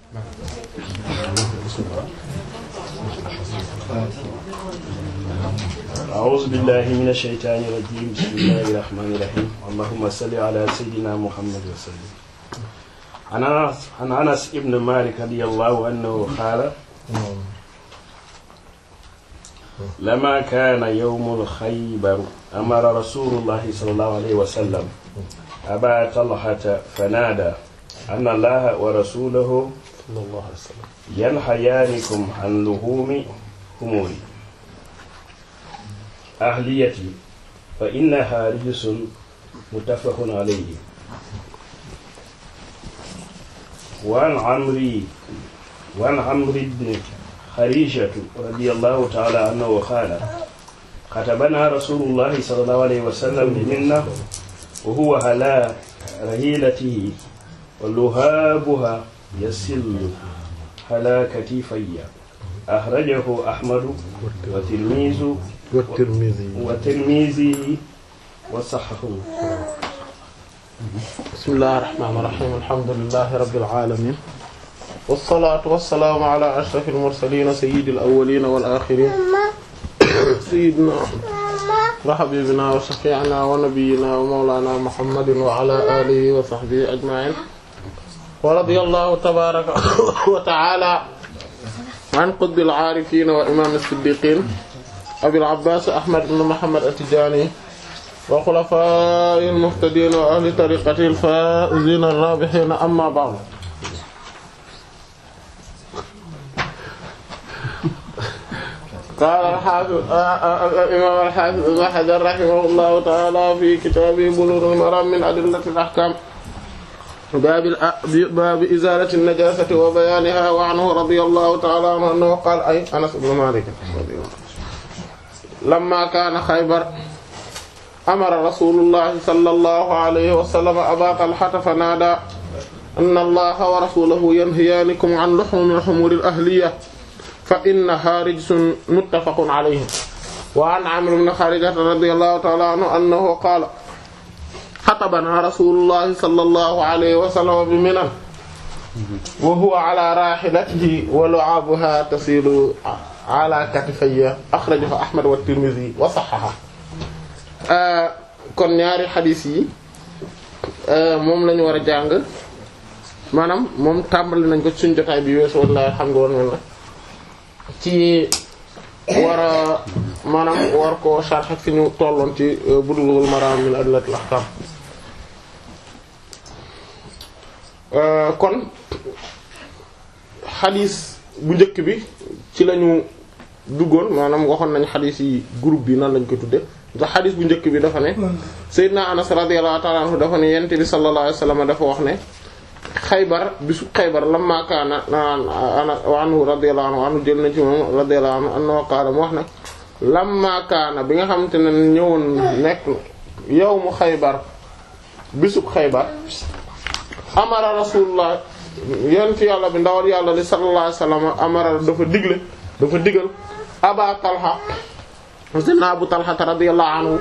أعوذ بالله من الشيطان الرجيم بسم الله الرحمن الرحيم اللهم صل على سيدنا محمد وسلم عن أنس عن أنس ابن مالك رضي الله عنه قال لما كان يوم الخيبر أمر رسول الله صلى الله عليه وسلم أبا طلحة فنادى أن الله ورسوله صلى الله عليه وسلم ينحيانكم عن لحوم همور أهليتي فإنها رجس متفق عليه وعن عمري وعن عمرو بن خريجة رضي الله تعالى عنه قال كتبنا رسول الله صلى الله عليه وسلم بمنة وهو على رهيلته ولهابها يسل على كتفي أخرجه أحمد وتلميذ والترمذي وتلميذه وصححه بسم الله الرحمن الرحيم الحمد لله رب العالمين والصلاة والسلام على أشرف المرسلين سيد الأولين والآخرين سيدنا وحبيبنا وشفيعنا ونبينا ومولانا محمد وعلى آله وصحبه أجمعين ورضي الله تبارك وتعالى عن قطب العارفين وإمام الصديقين أبي العباس أحمد بن محمد التجاني وخلفاء المهتدين وأهل طريقته الفائزين الرابحين أما بعد قال الحافظ الإمام الحافظ ابن حجر رحمه الله تعالى في كتابه بلوغ المرام من أدلة الأحكام باب الأ- باب إزالة النجاسة وبيانها وعنه رضي الله تعالى عنه أنه قال أي أنس بن مالك رضي الله عنه لما كان خيبر أمر رسول الله صلى الله عليه وسلم أبا طلحة فنادى أن الله ورسوله ينهيانكم عن لحوم الحمور الأهلية فإنها رجس متفق عليه وعن عمرو بن خارجة رضي الله تعالى عنه أنه قال خطبنا رسول الله صلى الله عليه وسلم بمنى وهو على راحلته ولعابها تسيل على كتفي أخرجه أحمد والترمذي وصححه kon ñaari xadiis yi moom lañu war a jàng maanaam moom tàmbali nañ ko ci suñu jotaay bi weesu wallahi alhamdulillah ci war a maanaam war ko sharh fi ñu tolloon ci Bulughul Maram min adillatil ahkam kon xadiis bu njëkk bi ci lañu duggoon maanaam waxoon nañ xadiis yi groupe bi nan lañ ko tudde ndax xadiis bu njëkk bi dafa ne Seydina Anas radiyallahu ta'ala anhu dafa ne yent bi sallallahu alayhi wasallam dafa wax ne xaybar bisu xaybar lamma kaana ana anhu radiyallahu anhu anhu jël na ci moom radiyallahu anhu annahu qaala mu wax ne lamma kaana bi nga xamante ne ñëwoon nekk yawmu xaybar bisub xaybar amara rasulullah yonent yàlla bi ndawal yàlla li sallallahu alayhi wasallam amara dafa digle dafa digal aba talha sayyidina abu talha radiyallahu anhu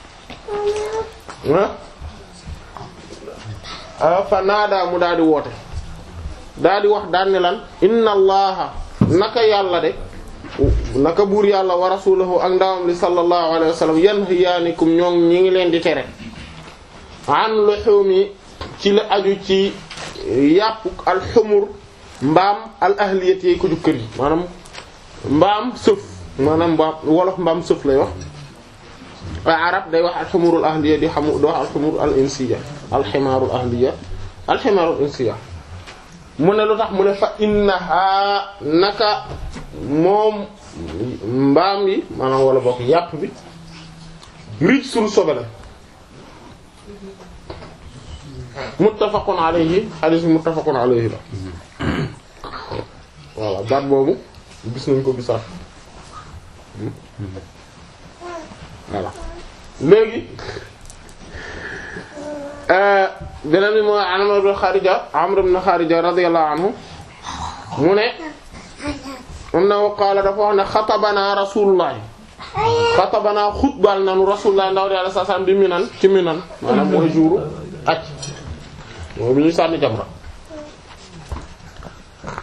fa naada mu daal di woote daal di wax daan ne lan inna allaha naka yàlla de naka buur yàlla wa rasulahu ak ndawam li sallallahu alayhi wa sallam yanhiyaanikum ñoom ñi ngi leen di tere an luhumi ci la aju ci yàpp alxumur mbaam al ahliyat yi ko ju kër yi maanaam mbaam sëf maanaam mbaam wolof mbaam sëf lay wax waaye arab day wax alxumurul ahliya di xamu di wax alxumur al insiya alximaarul ahliya alximaarul insiya mu ne lu tax mu ne fa innaha naka moom mbaam yi maanaam wala bokk yàpp bi rij sul sobe la muttafaqun alayhi hadith muttafaqun alayhi la voilà baat boobu gis nañ ko gisaat voilà léegi beneen bi mooy Amr ibn Kharija Amr ibn Kharija radiyallahu anhu mu ne annahu qaala dafa wax ne xatabana rasulullah xatabana xutbal nanu rasulullah ndaw yàlla sa sam bi minan ci minan maanaam mooy jouru aj mooy bi ñuy sànni jamra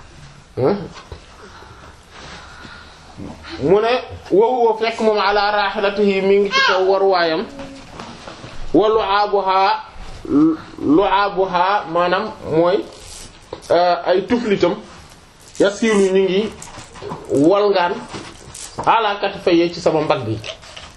mu ne wa huwa fekk moom ala rahilatihi mi ngi ci kaw war waayam wa lu'abuha lu'abuha maanaam mooy ay tuflitam yasiru ñu ngi walngaan ala katifayya ci sama mbagg yi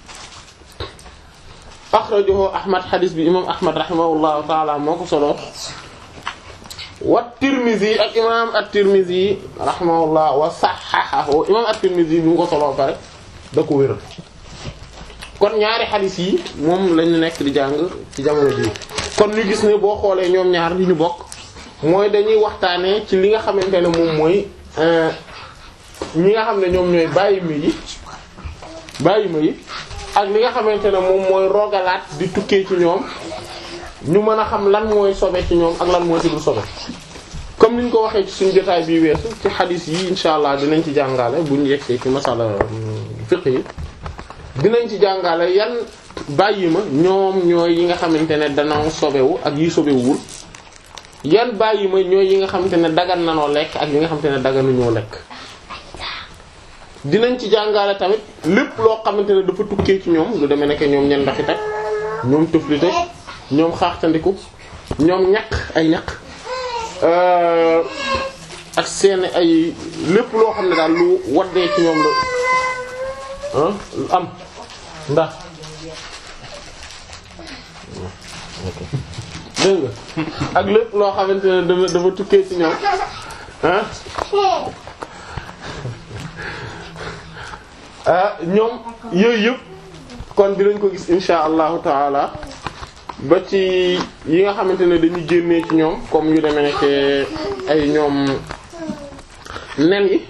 akhrajahu ahmad hadis bi imam ahmad rahimahullahu taala moo ko solo wa tirmizi ak imam at-tirmizi rahimahullah wa sahahahu imam at-tirmizi bi mu ko solo pare da ko wéral kon ñaari hadis yi moom lañu nekk di jàng ci jamono bii kon ñu gis ne boo xoolee ñoom ñaar li ñu bokk mooy dañuy waxtaanee ci li nga xamante ne moom mooy ñi nga xam ne ñoom ñooy bàyyi ma yi bàyyi ma yi ak li nga xamante ne moom mooy rogalaat di tukkee ci ñoom ñu mën a xam lan mooy sobe ci ñoom ak lan mooy ci dul sobe comme niñ ko waxee ci suñu jotaay bii weesu ci xadis yi insha allah dinañ ci jàngale buñ yegsee ci masala fiqh yi dinañ ci jàngale yan bàyyi ma ñoom ñooy yi nga xamante ne danoo sobewu ak yi sobewul yan bàyyi ma ñooy yi nga xamante ne dagan nanoo lekk ak yi nga xamante ne daganuñoo lekk dinañ ci jàngale tamit lépp loo xamante ne dafa tukkee ci ñoom lu demee nekk ñoom ñen ndaxi tak ñoom tëflite ñoom xaaxtandiku ñoom ñaq ay ñaq ak seen ay lépp loo xam ne daal lu waddee ci ñoom la lu am ndax dégg nga ak lépp loo xamante ne dafa dafa tukkee ci ñoom ah ah ñoom yooyu yëpp kon dinañ ko gis insha allahu taala ba ci yi nga xamante ne dañuy génnee ci ñoom comme yu demee nekk ay ñoom nen yi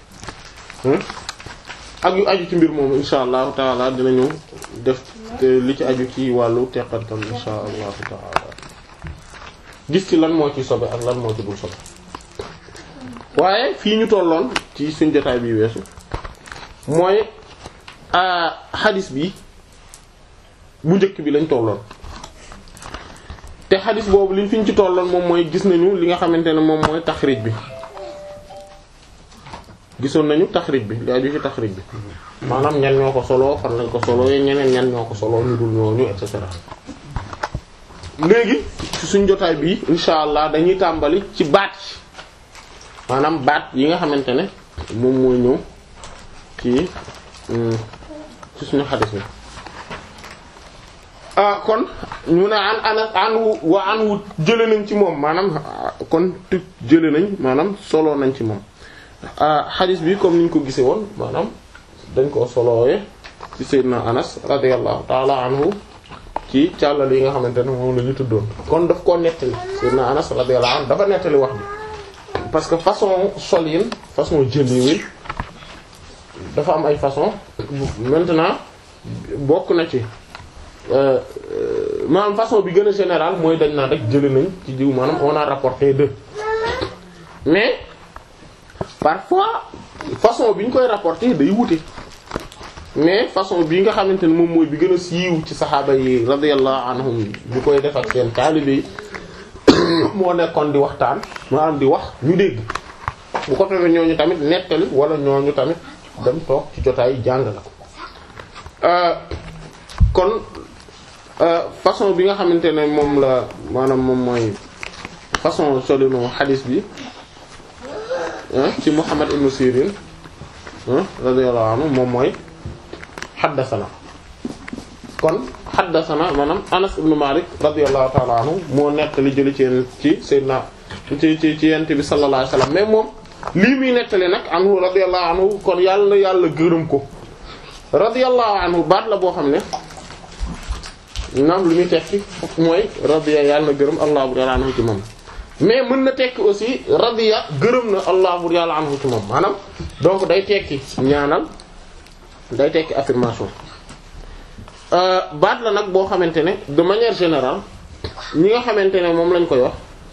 ak yu aju ci mbir moom insha allahu taala dinañu def li ci aju ci wàllu teqantam insha allahu taala gis ci lan moo ci sobe ak lan moo ci dul sobe waaye fii ñu tolloon ci suñ jotaay bi weesu mooy xadis bi bu njëkk bi lañ tolloon te xadis boobu liñ fi ñu ci tolloon moom mooy gis nañu li nga xamante ne moom mooy taxrij bi gisoon nañu taxrij bi li aju ci taxrij bi maanaam ñan ñoo ko solo fan lañ ko solo ñeneen ñan ñoo ko solo ñu dul ñooñu et cetera léegi ci suñ jotaay bi insha allah dañuy tàmbali ci baat yi maanaam baat yi nga xamante ne moom mooy ñëw ci ci suñu xadis bi ah kon ñu ne an anas anwu wa anwu jële nañ ci moom maanaam kon tu jële nañ maanaam solo nañ ci moom xadis bi comme niñ ko gisee woon maanaam dañ koo solowee ci sayyidina anas radiyallahu ta'ala anhu ci càllal yi nga xamante ne moom la ñu tuddoon kon daf koo nettali sayyidina anas radiyallahu anhu dafa nettali wax bi parce que façon solin façon jëliwin dafa am ay façon maintenant bokk na ci maanaam façon bi gën a général mooy dañ naan rek jëli nañ ci diw maanaam on a rapporté de mais parfois façon bi ñu koy rapporté day wute mais façon bi nga xamante ne moom mooy bi gën a siiw ci saxaaba yi radiyallahu anhum bi koy def ak seen taalibe yi moo nekkoon di waxtaan maanaam di wax ñu dégg bu ko defee ñooñu tamit nettali wala ñooñu tamit dem toog ci jotaay jàng la ko kon façon bi nga xamante ne moom la maanaam moom mooy façon solino xadis bi ci Muhammad ibn Sirin radiyallahu anhu moom mooy xaddasana kon xaddasana maanaam Anas ibn Malik radiyallahu ta'ala anhu moo nettali jëli ci ci Seydina ci ci ci yent bi sallallahu alayhi wasallam mais moom lii muy nettali nag anhu radiyallahu anhu kon yàlla yàlla gërëm ko radiyallahu anhu baat la boo xam ne naam lu muy tekki mooy radiya yàlla na gërëm allah bu yàlla anhu ci moom mais mën na tekki aussi radiya gërëm na allah bu yàlla anhu ci moom maanaam donc day tekki ñaanal day tekki affirmation baat la nag boo xamante ne de manière générale ñi nga xamante ne moom lañ koy wax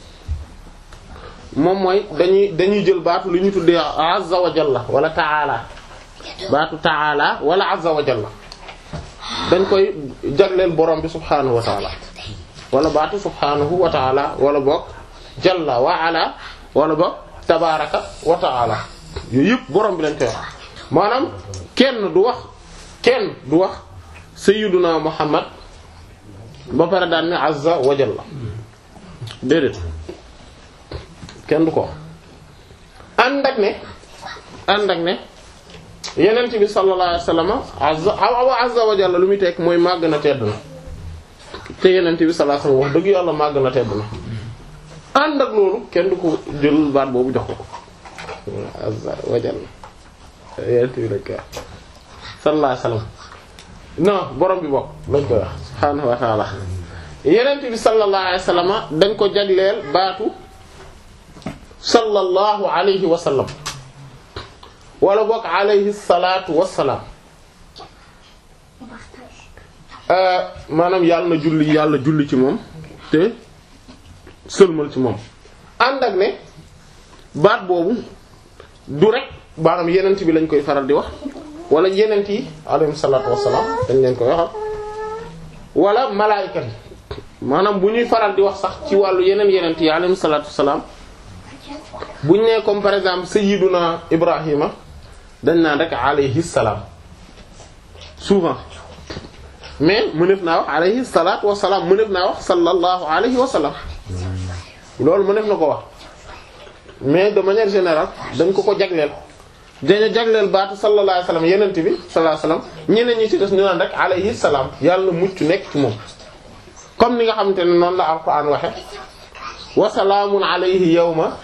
moom mooy dañuy dañuy jël baatu li ñu tuddee azza wa jalla wala ta'ala baatu ta'ala wala azza wa jalla dañ koy jagleel borom bi subhaanahu wa ta'ala wala baatu subhaanahu wa ta'ala wala boog jalla wa ala wala boog tabaraka wa ta'ala yooyu yëpp borom bi lañ koy wax maanaam kenn du wax kenn du wax sayyiduna muhammad ba pare daan ne azza wa jalla déedéet kenn du ko wax ànd ak ne ànd ak ne yenent bi sallallahu alayhi wasallam azza awa azza wa jalla lu muy tekk mooy màgg na tedd na te yenent bi sallallahu alayhi wasallam wax dëgg yàlla màgg na tedd na ànd ak loolu kenn du ko jël baat boobu jox ko ko azza wa jalla yenent bi lañ koy wax sallallahu alayhi wasallam non borom bi bokk lañ koy wax subhaanahu wa ta'ala yenent bi sallallahu alayhi wasallam dañ ko jagleel baatu sallallahu alayhi wa sallam wala bokk alayhi salaatu wa salaam maanaam yàlla na julli yàlla julli ci moom te sëlmal ci moom ànd ak ne baat boobu du rek maanaam yenent bi lañ koy faral di wax wala yenent yi alayhi salaatu wa salaam dañ leen koy waxal wala malaayika yi maanaam bu ñuy faral di wax sax ci wàllu yeneen yenent yi alayhi salaatu wa salaam buñ nee comme par exemple sayyiduna Ibrahima dañ naan rek alayhi salaam souvent mais mëneef naa wax alayhi salaatu wa salaam mëneef naa wax sallallahu alayhi wa sallam loolu mëneef na ko wax mais de manière générale dañ ko ko jagleel. dañu jagleel baatu sallallahu alayhi wa sallam yenent bi sallallahu alayhi wa sallam ñeneen ñi ci des ñu naan rek alayhi salaam yàlla mucc nekk ci moom comme ni nga xamante ne noonu la alquran waxe wa salaamun alayhi yawma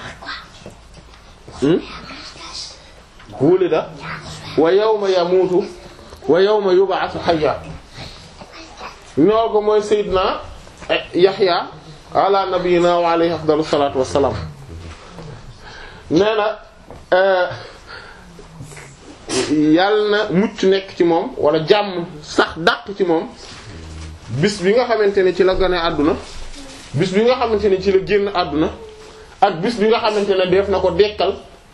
wulida wa yawma yamuutu wa yawma yub'athu hayya ñoo ko mooy Seydina Yaxya ala nabiyina wa alayhi afdalu salaatu wassalaam nee na yàlla na mucc nekk ci moom wala jàmm sax dàq ci moom bis bi nga xamante ne ci la gane àdduna bis bi nga xamante ne ci la génn àdduna ak bis bi nga xamante ne def na ko dekkal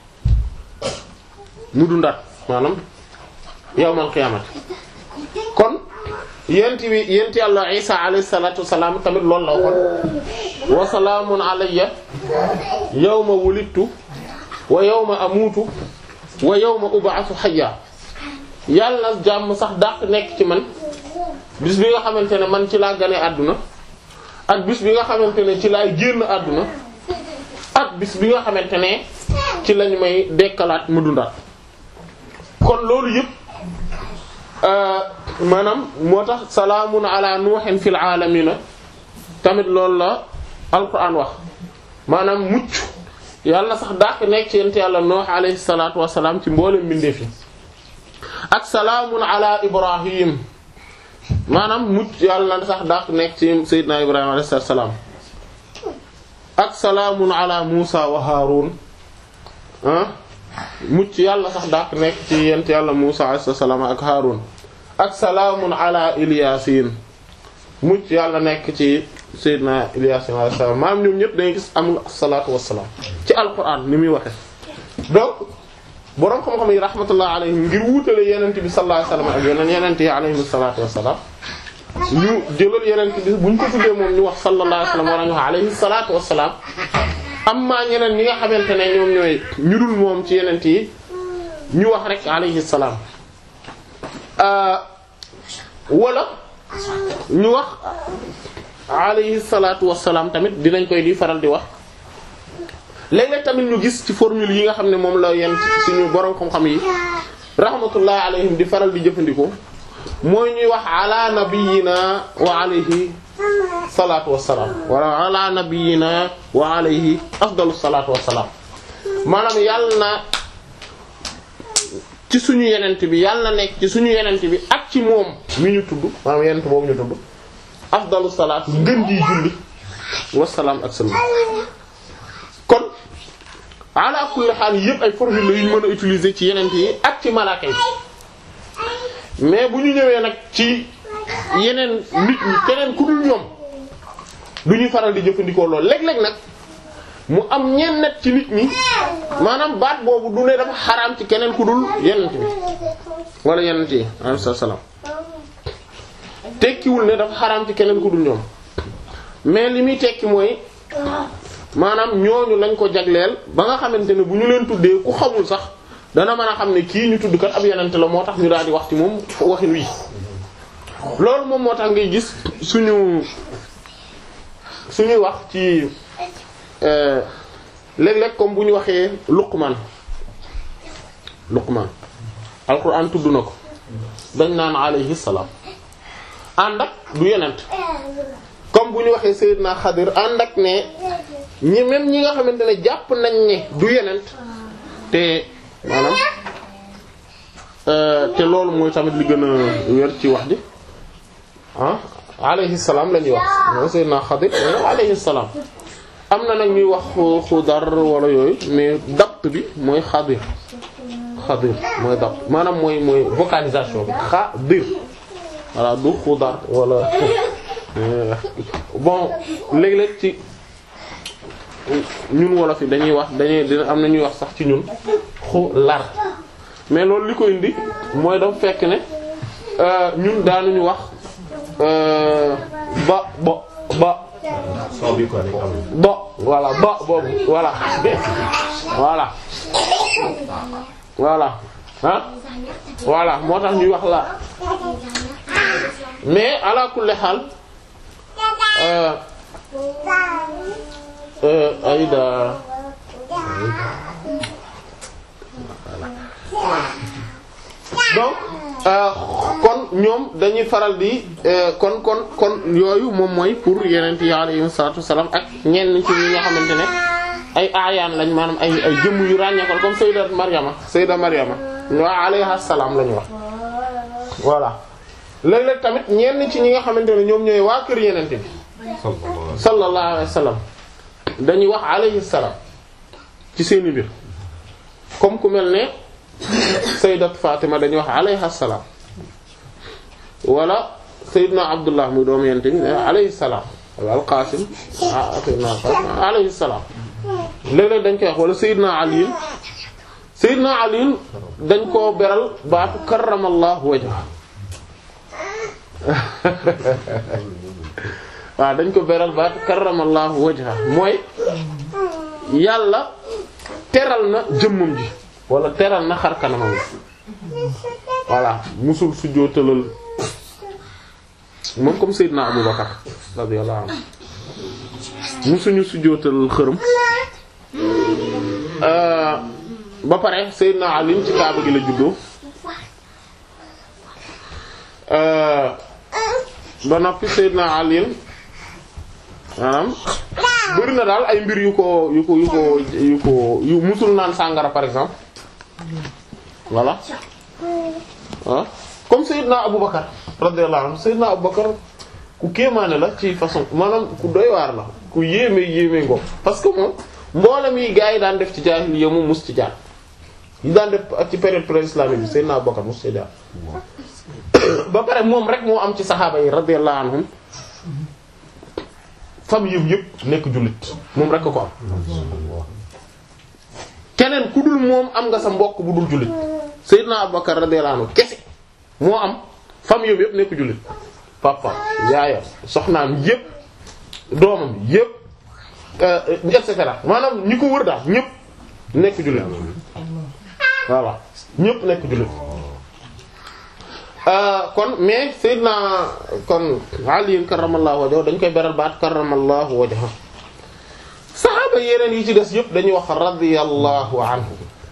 mu dundaat maanaam yawmal qiyaamati kon yent bi yent yàlla isa alayhi salatu wasalaam tamit loolu la waxoon wa salaamun alayya yawma wulidtu wa yawma amuutu wa yawma ub'athu hayya yàlla jàmm sax dàq nekk ci man bis bi nga xamante ne man ci laa gane àdduna ak bis bi nga xamante ne ci laay génn àdduna ak bis bi nga xamante ne ci lañu may dekkalaat mu dundaat kon loolu yëpp maanaam moo tax salaamun ala nuuhin fil aalamiina tamit loolu la alquran wax maanaam mucc yàlla sax dàq nekk ci yent yàlla nuux alayhi salaatu wassalaam ci mboolem mbindeef yi ak salaamun ala ibrahim maanaam mucc yàlla sax dàq nekk ci seydina ibrahima alayhi salaam ak salaamun ala musa wa haarun ah mucc yàlla sax dàq nekk ci yent yàlla musa alayhi salaam ak haarun ak salaamun ala ilyasin mucc yàlla nekk ci seydina ilyasin alayhi salaam maanaam ñoom ñëpp dangay gis am salaatu wassalaam ci alquran ni muy waxe donc boroom xam-xam yi rahmatullah alayhim ngir wuutale yenent bi sallallahu alayhi wasallam ak yeneen yenent yi alayhim salaatu wassalaam ñu jëlal yenent bi buñ ko tuddee moom ñu wax sallallahu alayhi wasallam wala ñu wax alayhi salaatu wassalaam amma ñeneen ñi nga xamante ne ñoom ñooy ñu dul moom ci yenent yi ñu wax rek alayhi salaam wala ñu wax alayhi salaatu wassalaam tamit dinañ koy di faral di wax léeg-léeg tamit ñu gis ci formule yi nga xam ne moom la yenn suñu borom xam-xam yi rahmatullah alayhim di faral di jëfandikoo mooy ñuy wax ala nabiyina wa alayhi salaatu wassalaam wala ala nabiyina wa alayhi afdalu salaatu wassalaam maanaam yàlla na ci suñu yenent bi yàlla na nekk ci suñu yenent bi ak ci moom mi ñu tudd maanaam yenent boobu ñu tudd afdalu salaat ngën ji julli wassalaam ak sëlma kon ala kulli xaal yëpp ay formule la yu ñu mën a utiliser ci yenent yi ak ci malaaka yi mais bu ñu ñëwee nag ci yeneen nit ñi keneen ku dul ñoom du ñuy faral di jëfandikoo loolu léeg-léeg nag mu am ñenn net ci nit ñi maanaam baat boobu du ne dafa xaraam ci keneen ku dul yenent bi wala yenent yi alayhi salaam tekkiwul ne dafa xaraam ci keneen ku dul ñoom mais li muy tekki mooy maanaam ñooñu lañ ko jagleel ba nga xamante ne bu ñu leen tuddee ku xamul sax dana mën a xam ne kii ñu tudd kat ab yenente la moo tax ñu daal di wax ci moom waxin wi loolu moom moo tax ngay gis suñu suñuy wax ci léeg-léeg comme bu ñu waxee Luqman Luqman alquran tudd na ko dañ naan alayhi salaam ànd ak du yenent comme bu ñu waxee Seydina Xadir ànd ak ne ñi même ñi nga xamante ne jàpp nañ ne du yenent te maanaam te loolu mooy tamit li gën a wér ci wax ji ah alayhi salaam la ñuy wax mooy Seydina Xadir alayhi salaam am na nag ñuy wax xudar wala yooyu mais dapt bi mooy Xadir Xadir mooy dapt maanaam mooy mooy vocalisation bi Xadir voilà du xudar wala bon léeg-léeg ci ñun wolof yi dañuy wax dañuy dina am na ñuy wax sax ci ñun xu lar mais loolu li ko indi mooy dafa fekk ne ñun daanuñu wax ba bo ba bo voilà ba boobu voilà voilà voilà ah voilà moo tax ñuy wax la mais ala kulli xaal ayda donc kon ñoom dañuy faral di kon kon kon yooyu moom mooy pour yeneen yi alayhi salaatu wassalaam ak ñenn ci ñi nga xamante ne ay aayaan lañ maanaam ay ay jëmm yu ràññeekal comme sayyidat Maryama sayyidat Maryama wa alayha salaam lañu wax voilà léeg-léeg tamit ñenn ci ñi nga xamante ne ñoom ñooy waa kër yeneen bi sallallahu alayhi wa sallam dañuy wax alayhi salaam ci seeni mbir comme ku mel ne sayyidat Fatima dañuy wax alayha salaam wala sayyidna Abdullah muy doomu yente bi alayhi salaam wala al-Qasim sayyidna alayhi salaam léeg-léeg dañ koy wax wala sayyidna Ali sayyidna Ali dañ koo beral baatu karramallahu wajha waaw dañ ko beral baatu karramallahu wajha mooy yàlla teral na jëmmam ji wala teral na xar kanamam voilà musul sujjóotalal moom comme Seydina Abu Bakar radiyallahu anhu musuñu sujjóotalal xërëm ba pare Seydina Ali ci kaaba gi la juddoo ba noppi Seydina Ali maanaam bëri na daal ay mbir yu ko yu ko yu ko yu ko yu musul naan sàngara par exemple voilà ah comme Seydina Aboubacar radiyallahu anhu Seydina Aboubacar ku kéemaane la ci façon maanaam ku doy waar la ku yéeme yéeme ngo parce que moom mboolem yi gars yi daan def ci jaahiliya mu mus ci jaar yi daan def ci période pré-islamique bi Seydina Aboubacar mus ci jaar ba pare moom rek moo am ci saxaaba yi radiyallahu anhum famille yëpp yëpp nekk jullit moom rek ko am keneen ku dul moom am nga sa mbokk bu dul jullit Seydina Abubakar radiyallahu anhu kese moo am famille yëpp nekk jullit papa yaayam soxnaam yëpp doomam yëpp et cetera maanaam ñi ko wër daal ñëpp nekk jullit voilà ñëpp nekk jullit kon mais Seydina kon Ali karramallahu wajhahu dañ koy beral baat karramallahu wajhahu saxaaba yeneen yi ci des yëpp dañuy wax radiyallahu anhu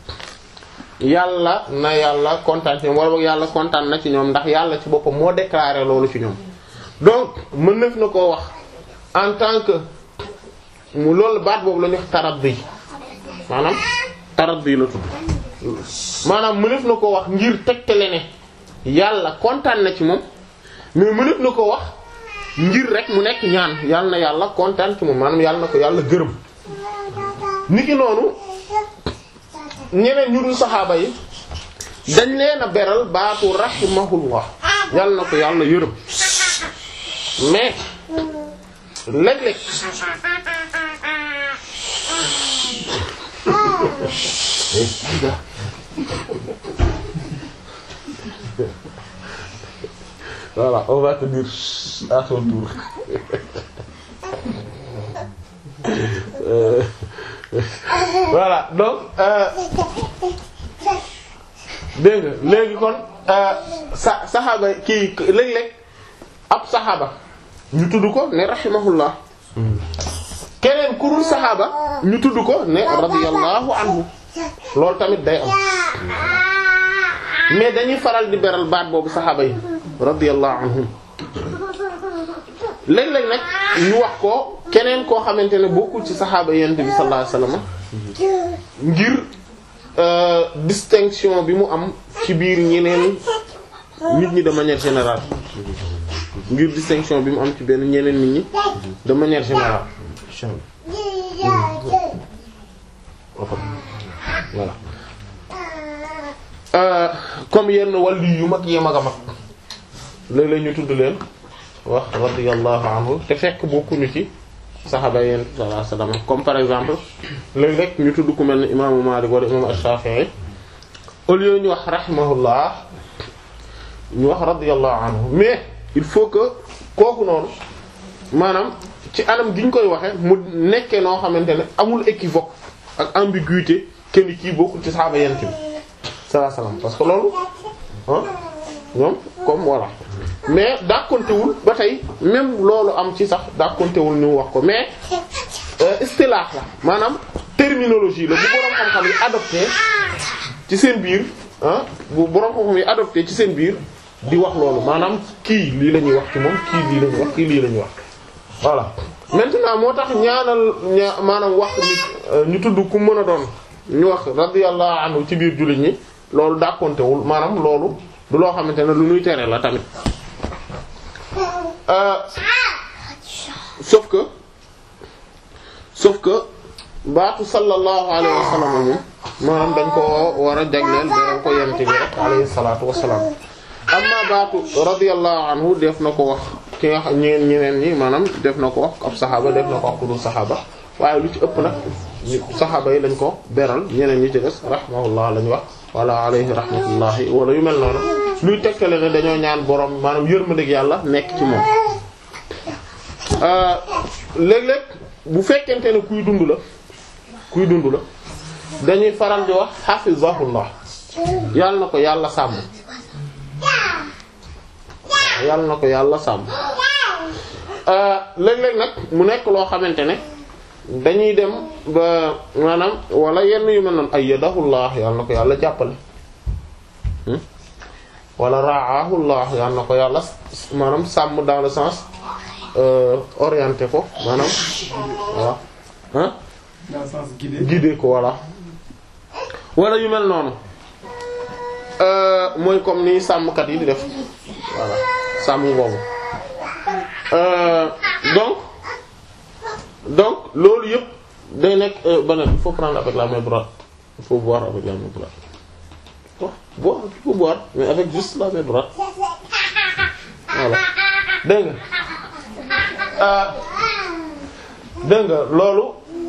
yàlla na yàlla kontaan ci ñoom wala boog yàlla kontaan na ci ñoom ndax yàlla ci boppam moo déclaré loolu ci ñoom donc mën naf na koo wax en tant que mu loolu baat boobu la ñuy wax taraddi maanaam taraddi la tudd maanaam mënef na koo wax ngir tegtale ne yàlla kontaan na ci moom mais mënef na ko wax ngir rek mu nekk ñaan yàlla na yàlla kontaan ci moom maanaam yàlla na ko yàlla gërëm niki noonu ñeneen ñu dul saxaaba yi dañ leen a beral baatu rahimahullah yàlla na ko yàlla yërëm mais léeg-léeg voilà on va te dire à ton tour euh, voilà donc euh, dégg nga léegi kon euh, sa saxaaba kii léeg-léeg ab saxaaba ñu tudd ko ne rahimahullah keneen ku dul saxaaba ñu tudd ko ne radiyallahu anhu loolu tamit day am mais dañuy faral di beral baat boobu saxaaba yi radiyallahu anhum léeg-léeg nag ñu wax ko keneen koo xamante ne bokkul ci saxaaba yonent bi sallallahu alayhi wasallam ngir euh, distinction bi mu am ci biir ñeneen nit ñi de manière générale ngir distinction bi mu am ci benn ñeneen nit ñi de manière générale voilà euh, comme yenn wàllu yu mag yee mag a mag léeg-léeg ñu tudd leen wax radiyallahu anhu te fekk bokkuñu ci saxaaba yéen sallallahu alayhi wasallam comme par exemple léegi rek ñu tudd ku mel ne imaamu Maalik wala imaamu Ash-Shafi'i au lieu ñu wax rahimahullah ñu wax radiyallahu anhu mais il faut que kooku noonu maanaam ci anam gi ñu koy waxe mu nekkee noo xamante ne amul équivoque ak ambiguïté kenn kii bokkul ci saxaaba yent bi sallallahu alayhi wasallam parce que loolu ah ñoom comme voilà mais dàkkontewul ba tey même loolu am ci sax dàkkontewul ñu wax ko mais euh, istilah la maanaam terminologie la bu boroom xam-xam yi adopté ci seen biir ah bu boroom xam-xam yi adopté ci seen biir di wax loolu maanaam kii lii la ñuy wax ci moom kii lii la ñuy wax kii lii la ñuy wax voilà maintenant moo tax ñaanal ña maanaam wax nit ñu tudd ku mën a doon ñu wax radiyallahu anhu ci biir jullit ñi loolu dàkkontewul maanaam loolu du loo xamante ne lu ñuy tere la tamit Euh, sauf que sauf que baatu sallallahu alayhi wa sallam moom maanaam dañ ko war a jagleel da ko yent bi rek alayhi salaatu wasalaam amma baatu radiyallahu anhu def na ko wax ki nga xam ñeneen ñeneen ñi maanaam def na ko wax ab saxaaba def na ko wax ku dul saxaaba waaye lu ci ëpp nag saxaaba yi lañ ko beral ñeneen ñi ci des rahmahullah lañ wax wala alayhi rahmatullahi wala yu mel noonu luy tegtale ne dañoo ñaan borom maanaam yërmandeeg yàlla nekk ci moom léeg-léeg bu fekkente ne kuy dund la kuy dund la dañuy faral di wax hafizahullah yàlla na ko yàlla sàmm yàlla na ko yàlla sàmm léeg-léeg nag mu nekk loo xamante ne dañuy dem ba maanaam wala yenn yu mel noonu ayyadahullah yàlla na ko yàlla jàppale wala ra'ahullah yàlla na ko yàlla maanaam sàmm dans le sens euh, orienté ko maanaam voilà hein dans le sens guidé. guidé ko voilà wala yu mel noonu euh, mooy comme ni sàmmkat yi di def voilà sàmm boobu euh, donc donc loolu yëpp day nekk beneen il faut prendre avec la main droite il faut boire avec la main droite bon boire il faut boire mais avec juste la main droite voilà dégg nga dégg nga loolu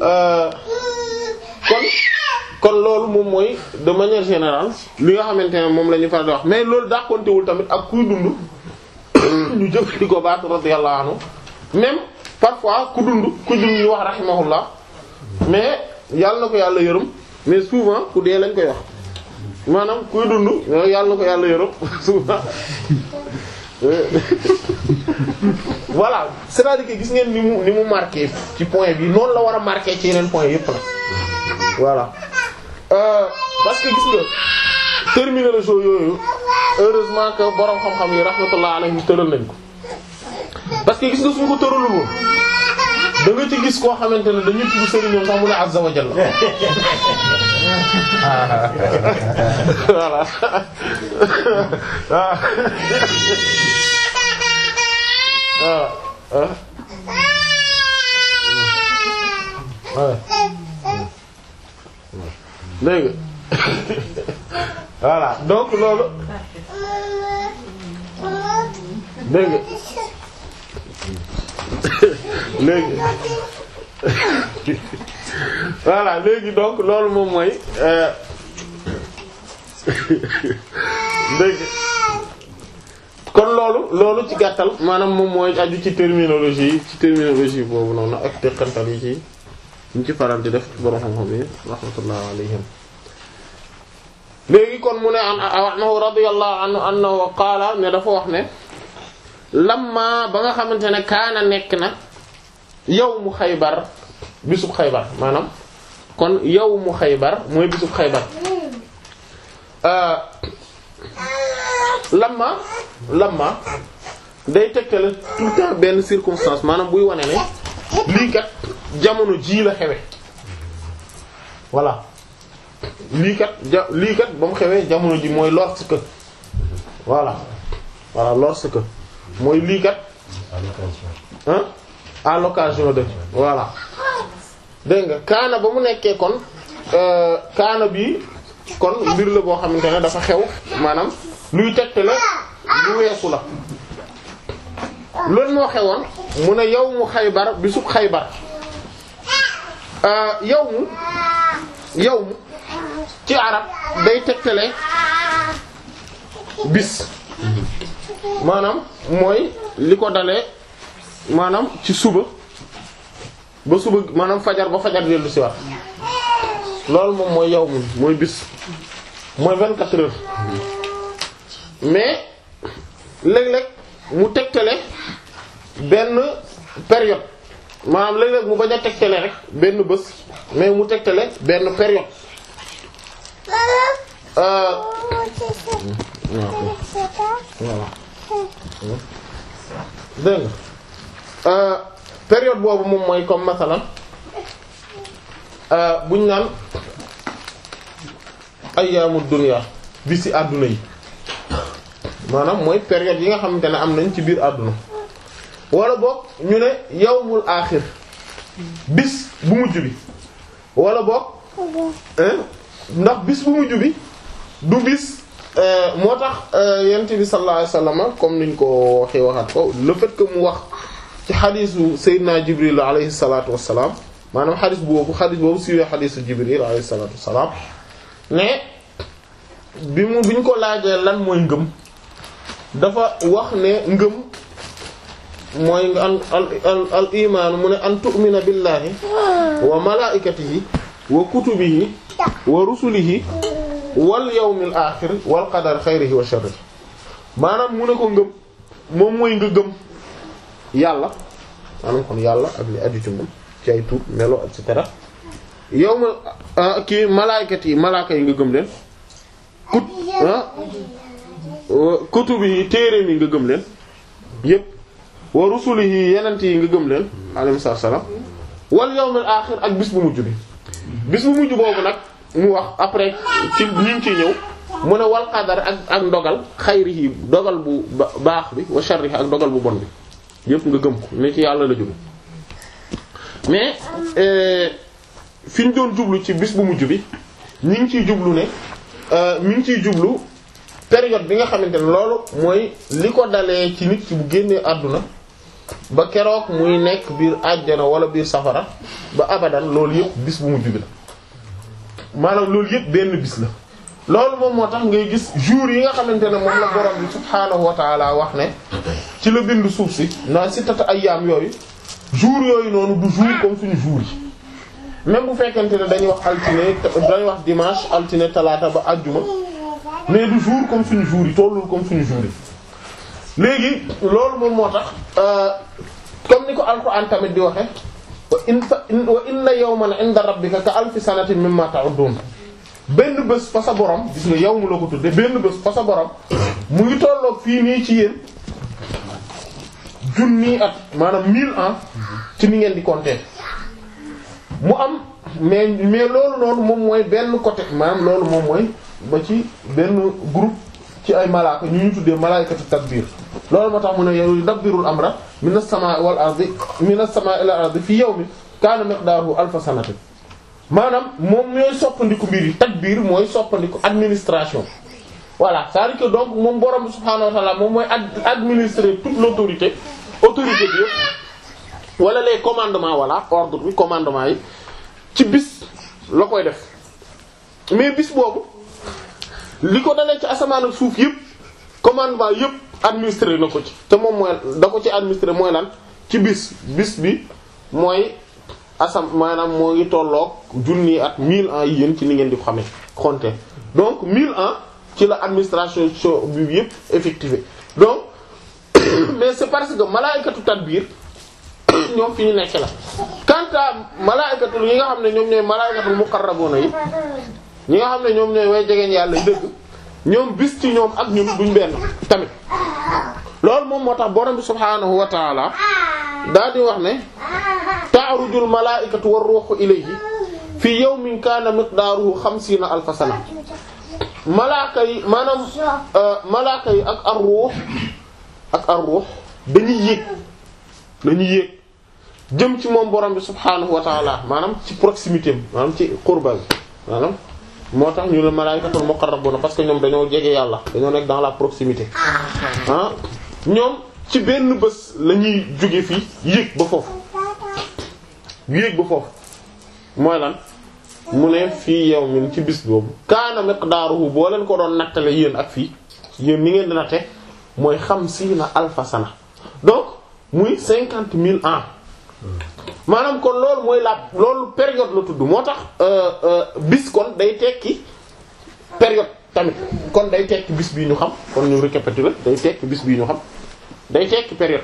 kon kon loolu moom mooy de manière générale li nga xamante ne moom la ñu faral di wax mais loolu dàqontewul tamit ak kuy dund ñu jëfandikoo baatu radiyallahu anhu même parfois ku dund ku dund ñu wax rahimahullah mais yàlla na ko yàlla yërëm mais souvent ku dee lañ koy wax maanaam kuy dund yàlla na ko yàlla yërëm souvent voilà c'est-à-dire que gis ngeen ni mu ni mu marqué ci point bi noonu la war a marqué ci yeneen point yépp la voilà euh, parce que gis nga terminologie yooyu heureusement que borom xam-xam yi rahmatullah alayhi tëral nañ ko parce que gis nga suñ ko tëralul woon da nga ci gis koo xamante ne dañuy tudd sëriñam sax mu ne azza wa jalla voilà ah ah ah dégg voilà donc loolu dégg léegi voilà léegi donc loolu moom mooy dégg kon loolu loolu ci gàttal maanaam moom mooy aju ci terminologie ci terminologie boobu noonu ak teqantal yi ci ñu ci faral di def borom xam-xam yi rahmatullah alayhim léegi kon mu ne an anhu radiyallahu anhu annahu qaala ne dafa wax ne lamma ba nga xamante ne kaana nekk na yawmu xaybar bisub xaybar maanaam kon yawmu xaybar mooy bisub xaybar lamma lamma day tegtale tout le temps benn circonstance maanaam buy wane ne lii kat jamono jii la xewe voilà lii kat ja lii kat ba mu xewee jamono ji mooy lorsque voilà voilà lorsque mooy lii kat hein à l'occasion de voilà dégg nga kaana ba mu nekkee kon kaana bi kon mbir la boo xamante ne dafa xew maanaam luy tegtale lu weesu la loolu moo xewoon mu ne yow mu xaybar bisub xaybar yow mu yow mu ci arab day tegtale bis maanaam mooy li ko dalee maanaam ci suba ba suba maanaam fajar ba fajar dellu si waat loolu moom mooy yow mu mooy bis mooy vingt-quatre heures mais léeg-léeg mu tegtale benn période maanaam léeg-léeg mu bañ a tegtale rek benn bés mais mu tegtale benn période euh voilà dégg nga période boobu moom mooy comme masalan buñ naan ayyaamu dunya bi ci àdduna yi maanaam mooy période yi nga xamante ne am nañ ci biir àdduna wala boog ñu ne yawmul aaxir bis bu mujj bi wala boog ndax bis bu mujj bi du bis moo tax yent bi sallallahu alayhi wasallam comme niñ ko waxee waxaat ko le fait que mu wax ci xadiisu Seydina Jibril alayhi salaatu wassalaam maanaam xadiis boobu xadiis boobu siiwee xadiisu Jibril alayhi salaatu wassalaam ne bi mu bi ñu ko laajee lan mooy ngëm dafa wax ne ngëm mooy nga an al al al imaanu mu ne an tu'mina billahi wa malaa'ikatihi wa kutubihi wa rusulihi wal yawmil aaxir wal qadar xayrihi wa sharrihi maanaam mu ne ko ngëm moom mooy nga gëm yàlla maanaam kon yàlla ak li aju ci moom ci ay tur melo et cetera yow ma kii malaaykat yi malaaka yi nga gëm leen kut kutubi yi téere mi nga gëm leen yépp wa rusulihi yenent yi nga gëm leen alayhi salaam wal yawmil aaxir ak bis bu mujj bi bis bu mujj boobu nag mu wax après ci ñu ngi ciy ñëw mu ne wal qadar ak ak ndogal xayrihi dogal bu baax bi wa sharrihi ak dogal bu bon bi yépp nga gëm ko ne ci yàlla la jóge mais fi ñu doon jublu ci bis bu mujj bi ñu ngi ciy jublu ne mi ngi ciy jublu période bi nga xamante ne loolu mooy li ko dalee ci nit ki bu génnee àdduna ba keroog muy nekk biir àjjana wala biir safara ba abadan loolu yëpp bis bu mujj bi la maanaam loolu yëpp benn bis la loolu moom moo tax ngay gis jour yi nga xamante ne moom la borom bi subhaanahu wa taala wax ne ci la bind suuf si naa si tata ayyaam yooyu jour yooyu noonu du jour comme suñu jour yi même bu fekkente ne dañuy wax altine dañuy wax dimanche altine talaata ba àjjuma mais du jour comme suñu jour yi tollul comme suñu jour yi léegi loolu moom moo tax comme ni ko alquran tamit di waxe wa in wa inna yawman inda rabbika ka alfi sanatin mimma ta'uddun benn bés fa sa borom gis nga yow mu la ko tudde benn bés fa sa borom mu ngi tolloog fii nii ci yéen junni at maanaam mille ans ci ni ngeen di compter mu am mais mais loolu noonu moom mooy benn côté maanaam loolu moom mooy ba ci benn groupe ci ay malaaka ñu ñu tuddee malaykatu tadbir loolu moo tax mu ne yow dabbirul amra minas samaa'i wal ardi minas samaa'i ila ardi fi yawmin kaana miqdaaruhu alfa sanatin maanaam moom ñooy soppandiku mbir yi tadbir mooy soppandiku administration voilà c'est-à-dire que donc moom borom subhaanahu wa ta'ala moom mooy administrer toute l'autorité autorité bi yëpp wala les commandements voilà ordre bi commandement yi ci bis la koy def mais bis boobu li ko dalee ci asamaan ak suuf yëpp commandement yëpp administré na ko ci te moom mooy da ko ci administré mooy lan ci bis bis bi mooy asam maanaam moo ngi tolloog junni at mille ans yi yéen ci li ngeen di xamee compter donc mille ans ci la administration bi yëpp effectué donc mais c'est parce que malaykatu tadbir ñoom fi ñu nekk la quant à malaykatu yi nga xam ne ñoom ñooy malaykatul muqarrabuna yi ñi nga xam ne ñoom ñooy way jegeñ yàlla dëgg ñoom bis ci ñoom ak ñun duñ benn tamit loolu moom moo tax borom bi subhaanahu wa taala daal di wax ne ta'rujul malaa'ikatu war ruuhu ilayhi fi yawmin kaana miqdaaruhu xamsiina alfa sana malaaka yi maanaam malaaka yi ak ar ruux ak ar ruux dañuy yéeg dañuy yéeg jëm ci moom borom bi subhaanahu wa taala maanaam ci proximité am maanaam ci qurba bi maanaam moo tax ñu ne malaa'ikatul muqarrabuna parce que ñoom dañoo jege yàlla dañoo nekk dans la proximité ah ñoom ci benn bés la ñuy jóge fii yéeg ba foofu yéeg ba foofu mooy lan mu ne fii yow min ci bis boobu kaana miqdaaruhu boo leen ko doon nattale yéen ak fii yéen ni ngeen di natte mooy xamsiina alfa sana donc muy cinquante mille ans maanaam kon loolu mooy la loolu période la tudd moo tax bis kon day tekki période tamit kon day tekki bis bii ñu xam kon ñu récapituler day tekki bis bii ñu xam day tekki période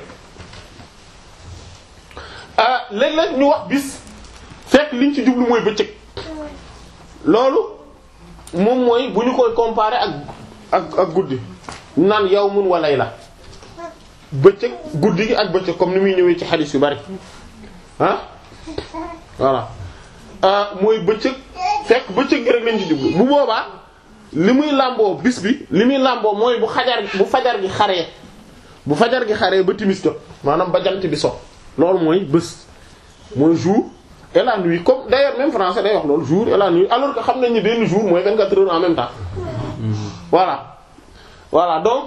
ah léeg-léeg ñu wax bis fekk liñ ci jublu mooy bëccëg loolu moom mooy bu ñu koy comparer ak ak ak guddi naan yawmun wa layla bëccëg guddi gi ak bëccëg comme ni muy ñëwee ci xadiis yu bari ah voilà mooy bëccëg fekk bëccëg gi rek lañ ci jublu bu boobaa li muy làmboo bis bi li muy làmboo mooy bu xajar bu fajar gi xaree bu fajar gi xaree ba timis jot maanaam ba jant bi so loolu mooy bés mooy jour et la nuit comme d'ailleurs même français day wax loolu jour et la nuit alors que xam nañ ni benn jour mooy 24 heures en même temps voilà voilà donc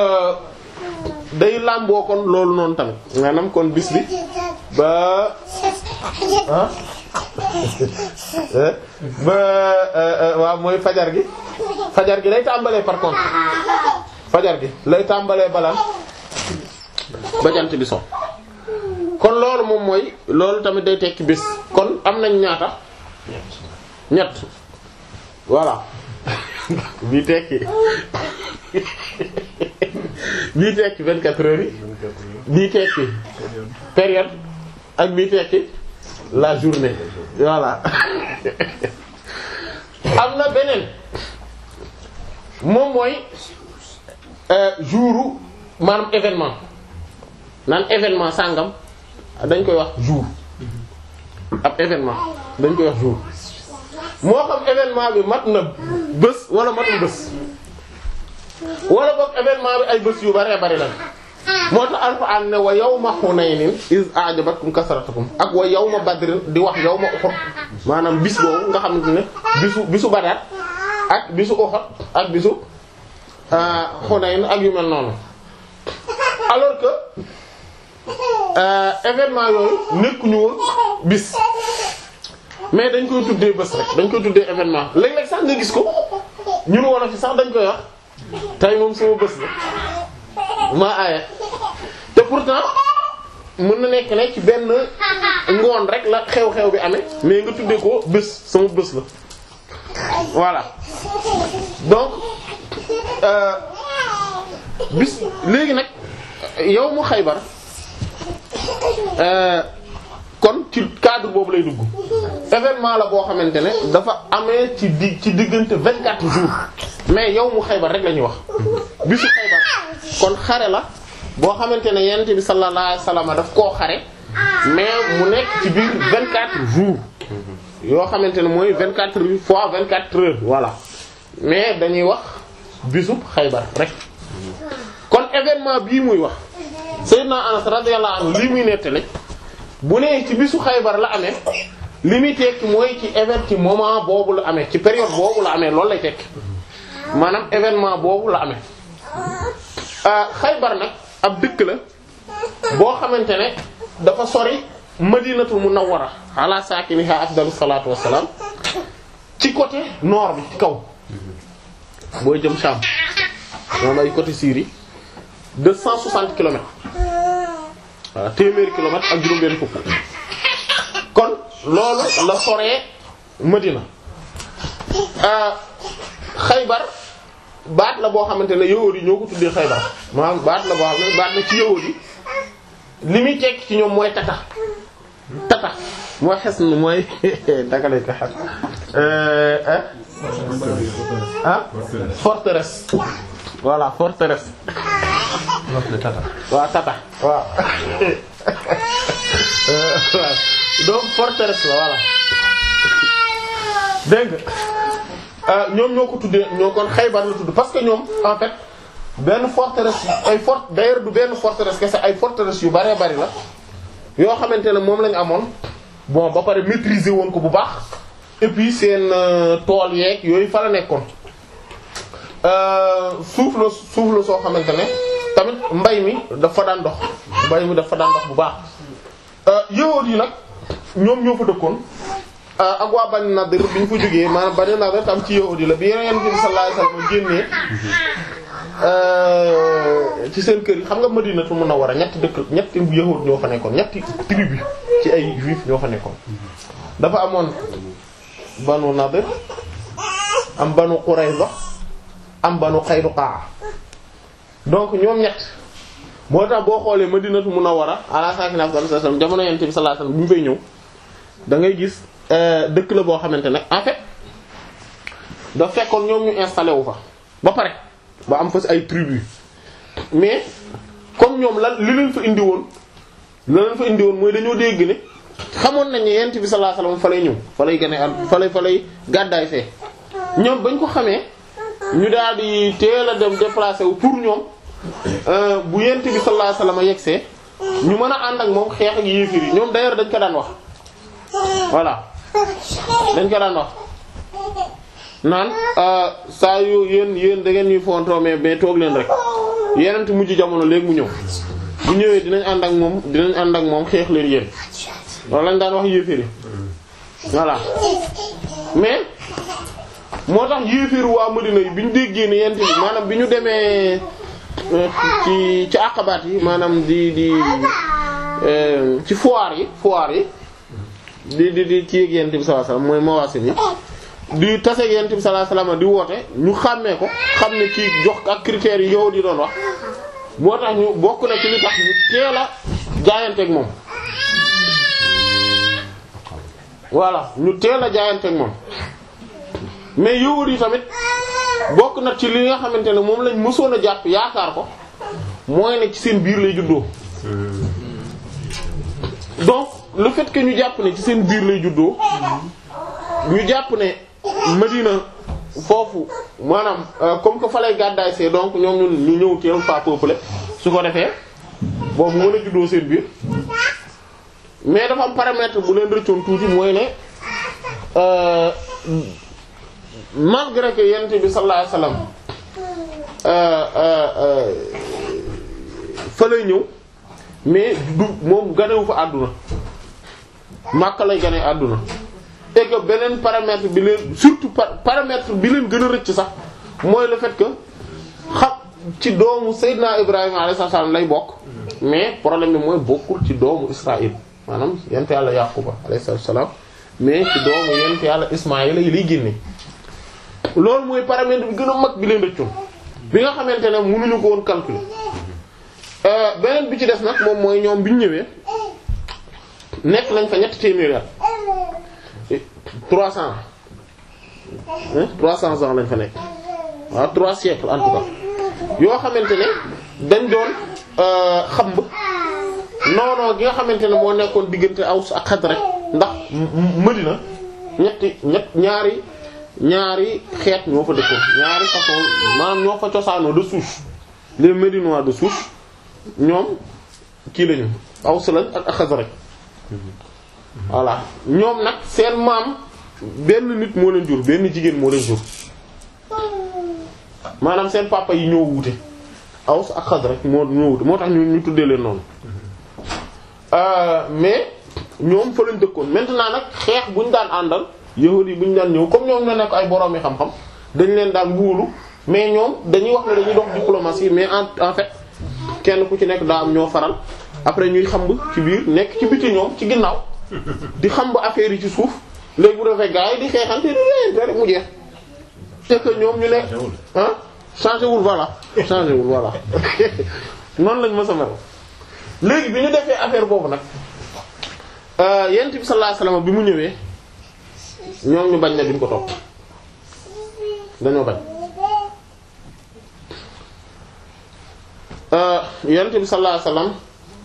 day làmboo kon loolu noonu tamit maanaam kon bis bi ba ah ba waaw mooy fajar gi fajar gi lay tàmbalee par contre fajar gi lay tàmbalee balaan ba jant bi so kon loolu moom mooy loolu tamit day tekki bés kon am nañ ñaata ñett voilà bii tekki bii tekki vingt-quatre heures yi bii tekki période ak bii tekki la journée voilà am na beneen moom mooy jouru maanaam événement naan événement sàngam dañ koy wax jour ab événement dañ koy wax jour moo xam événement bi mat na bés wala matul bés wala boog événement bi ay bés yu baree bari la moo tax alxuraan ne wa yawma Hunaynin iz a'jabatkum kasratukum ak wa yawma Badrin di wax yawma Uhud maanaam bis boobu nga xamante ne bisu bisu Badar ak bisu Uhud ak bisu Hunayn ak yu mel noonu alors que événement yooyu nekkuñu woon bis mais dañ koy tuddee bés rek dañ koy tuddee événement léeg-léeg sax nga gis ko ñun woon a fi sax dañ koy wax tey moom sama bés la maa aaye te pourtant mën na nekk ne ci benn ngoon rek la xew-xew bi amee mais nga tuddee ko bés sama bés la voilà donc bis léegi nag yow mu Xaybar kon ci cadre boobu lay dugg événement la boo xamante ne dafa amee ci di ci diggante vingt quatre jours mais yow mu Xaybar rek la ñuy wax bisu Xaybar kon xare la boo xamante ne yonent bi sallallahu alayhi wasallam daf koo xare mais mu nekk ci biir vingt quatre jours yoo xamante ne mooy vingt quatre fois vingt quatre heures voilà mais dañuy wax bisu Xaybar rek kon événement bii muy wax Sayyidina Anas radiyallahu anhu lii muy nettali bu nee ci bisu Xaybar la amee li muy tekki mooy ci événement ci moment boobu la amee ci période boobu la amee loolu lay tekki maanaam événement boobu la amee Xaybar nag ab dëkk la boo xamante ne dafa sori Madinatul Munawwara ala saakiniha afdalu salaatu wassalaam ci côté nord bi ci kaw booy jëm Sham moom ay côté Syrie deux cent soixante kilomètres waaw téeméeri kilomètres ak juróom-benn fukk kon loolu la soree Madina Xaybar baat la boo xamante ne yahuud yi ñoo ko tuddee Xaybar maanaam baat la boo xam ne baat na ci yahuud yi li muy tekki ci ñoom mooy tata tata mooy xes n mooy daka lay ko xes ah forteresse voilà forteresse waaw tata waaw donc forteresse la voilà dégg nga ñoom ñoo ko tuddee ñoo kon Xaybar la tudd parce que ñoom en fait benn forteresse ay fort d'ailleurs du benn forteresse kese ay forteresse yu bëree bëri la yoo xamante ne moom lañu amoon bon ba pare maîtriser woon ko bu baax et puis seen tool yeeg yooyu fa la nekkoon suuf la suuf la soo xamante ne tamit mbay mi dafa daan dox mbay mi dafa daan dox bu baax yahuud yi nag ñoom ñoo fa dëkkoon ak waa Bani Nadir bi ñu fa jógee maanaam Bani Nadir tam ci yahuud yi la bi Yonent bi sallallahu alayhi wasallam génnee ci seen kër yi xam nga Madinatu Munawwara ñetti dëkk ñetti yahuud ñoo fa nekkoon ñetti tribu ci ay juif ñoo fa nekkoon dafa amoon Banu Nadir am Banu Qurayza am Banu Qaynuqa donc ñoom ñett moo tax boo xoolee Madinatu Munawwara ala saakinihaa afdalu salaam jamono Yonent bi sallallahu alayhi wasallam bi mu fay ñëw da ngay gis dëkk la boo xamante ne en fait da fekkoon ñoom ñu installé wu fa ba pare ba am fa ay tribu mais comme ñoom lan li leen fa indi woon la leen fa indi woon mooy dañoo dégg ne xamoon nañ ne Yonent bi sallallahu alayhi wasallam fa lay ñëw fa lay gën a fa lay fa lay gàddaay fee ñoom bañ ko xamee ñu daal di teel a dem déplacé wu pour ñoom bu Yonent bi sallallahu alayhi wasallam yegsee ñu mën a ànd ak moom xeex ak yéefir yi ñoom d'ailleurs dañ ko daan wax voilà dañ ko daan wax naan saa yu yéen yéen da ngeen ñuy fontoo mais mais toog leen rek yenent mujj jamono léegi mu ñëw bu ñëwee dinañ ànd ak moom dinañ ànd ak moom xeex leen yéen loolu lañ daan wax yéefir yi voilà mais moo tax yéefir waa Madina yi bi ñu déggee ne yent bi maanaam bi ñu demee ci ci àqabaat yi maanaam di di ci foire yi foire yi di di di ci yéeg yent bi sallallahu alayhi wasallam mooy mawaasim yi di taseeg yent bi sallallahu alayhi wasallam di woote ñu xàmmee ko xam ne kii jox ak critères yi yow di doon wax moo tax ñu bokk na ci li tax ñu teel a jaayanteeg moom voilà ñu teel a jaayanteeg moom mais yowut yi tamit bokk na ci li nga xamante ne moom lañ mësoon a jàpp yaakaar ko mooy ne ci seen biir lay juddoo donc le fait que ñu jàpp ne ci seen biir lay juddoo ñu jàpp ne Madina foofu maanaam comme que fa lay gàddaay see donc ñoom ñun ñu ñëw teel fa peuplé su ko defee boobu mën a juddoo seen biir mais dafa am paramètre bu leen rëccoon tuuti mooy ne malgré que yent bi sallallahu alayhi wasallam fa lay ñëw mais du moom ganewu fa àdduna Makka lay gane àdduna et que beneen paramètre bi leen surtout paramètre bi leen gën a rëcc sax mooy le fait que xam ci doomu Seydina Ibrahima alayhi salaam lay bokk mais problème bi mooy bokkul ci doomu Israël maanaam yent yàlla Yaquba alayhi salaam mais ci doomu yent yàlla Ismaïla yi lay génne loolu mooy paramètre bi gën a mag bi leen rëccoon bi nga xamante ne mënuñu ko woon calculer beneen bi ci des nag moom mooy ñoom bi ñu ñëwee nekk nañ fa ñetti téeméeri at trois cents trois cents ans lañ fa nekk waaw trois siècles en tout cas yoo xamante ne dañ doon xamb noonoo gi nga xamante ne moo nekkoon diggante Aws ak Xasraj ndax Madina ñetti ñett ñaari ñaari xeet ñoo fa dëkkoon ñaari façon maanaam ñoo fa cosaanoo de souche les Médinois de souche ñoom kii lañu Aws lañ ak Xasraj voilà ñoom nag seen maam benn nit moo leen jur benn jigéen moo leen jur maanaam seen papa yi ñoo wute Aws ak Xasraj moo ñoo wute moo tax ñu ñu tuddee leen noonu mais ñoom fa lañ dëkkoon maintenant nag xeex bu ñu daan àndal yahudi yi bu ñu daan ñëw comme ñoom ñoo nekk ay borom yi xam-xam dañ leen daan wóolu mais ñoom dañuy wax ne dañuy dox diplomatie mais en en fait kenn ku ci nekk daa am ñoo faral après ñuy xamb ci biir nekk ci biti ñoom ci ginnaaw di xam ba affaire yi ci suuf léegi bu defee gars yi di xeexante di leen rek mu jeex c'est que ñoom ñu nekk ah changé wul voilà changé wul voilà noonu lañ mës a mel léegi bi ñu defee affaire boobu nag yent bi sallallahu alayhi wasallam bi mu ñëwee ñoom ñu bañ ne duñ ko topp dañoo bañ yent bi sallallahu alayhi wasallam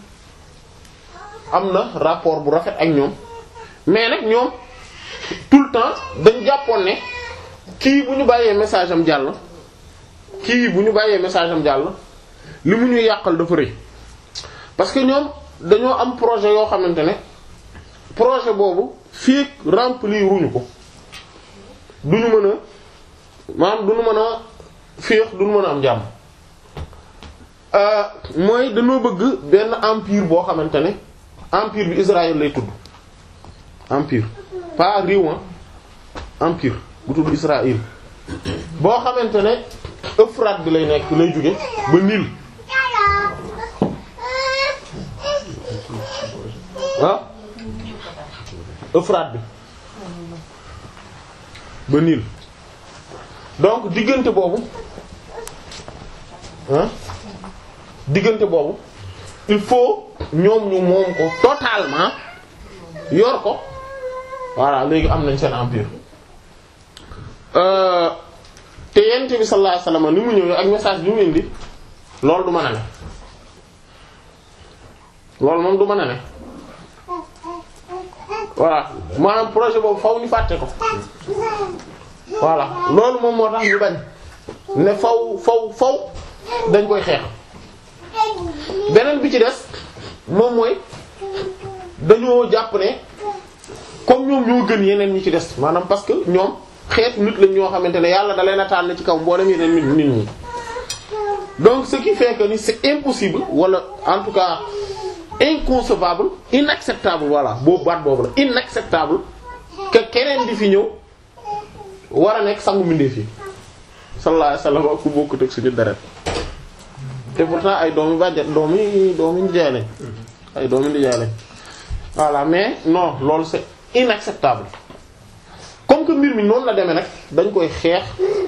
am na rapport bu rafet ak ñoom mais nag ñoom tout le temps dañ jàppoon ne kii bu ñu bàyyee message am jàll kii bu ñu bàyyee message am jàll li mu ñuy yàqal dafa rëy parce que ñoom dañoo am projet yoo xamante ne projet boobu fii remplir wuñu ko duñu mën a maanaam duñu mën a féex duñu mën a am jàmm mooy dañoo bëgg benn empire boo xamante ne empire bi Israël lay tudd empire pas réew empire bu tudd Israël boo xamante ne Euphrate bi lay nekk lay jóge ba Nil ah Euphrate bi ba Nil donc diggante boobu ah diggante boobu il faut ñoom ñu moom ko totalement yor ko voilà léegi am nañ seen empire te yent bi sallallahu alayhi wasallam ni mu ñëwee ak message bi mu indi loolu du mën a ne loolu moom du mën a ne voilà maanaam projet boobu faw ñu fàtte ko voilà loolu moom moo tax ñu bañ ne faw faw faw dañ koy xeex beneen bi ci des moom mooy dañoo jàpp ne comme ñoom ñoo gën yeneen ñi ci des maanaam parce que ñoom xeetu nit lañ ñoo xamante ne yàlla da leen a tànn ci kaw mboolem yeneen nit nit ñi donc ce qui fait que ni c'est impossible wala en tout cas inconcevable inacceptable voilà boobu baat boobu la inacceptable que keneen di fi ñëw war a nekk sangu mbindeef yi sallallahu alayhi wasallam ak ku bokkut ak suñu deret te pourtant ay doomi bàjjet doomi doomi ndijaay lañ ay doomi ndijaay lañ voilà mais non loolu c'est inacceptable comme que mbir mi noonu la demee nag dañ koy xeex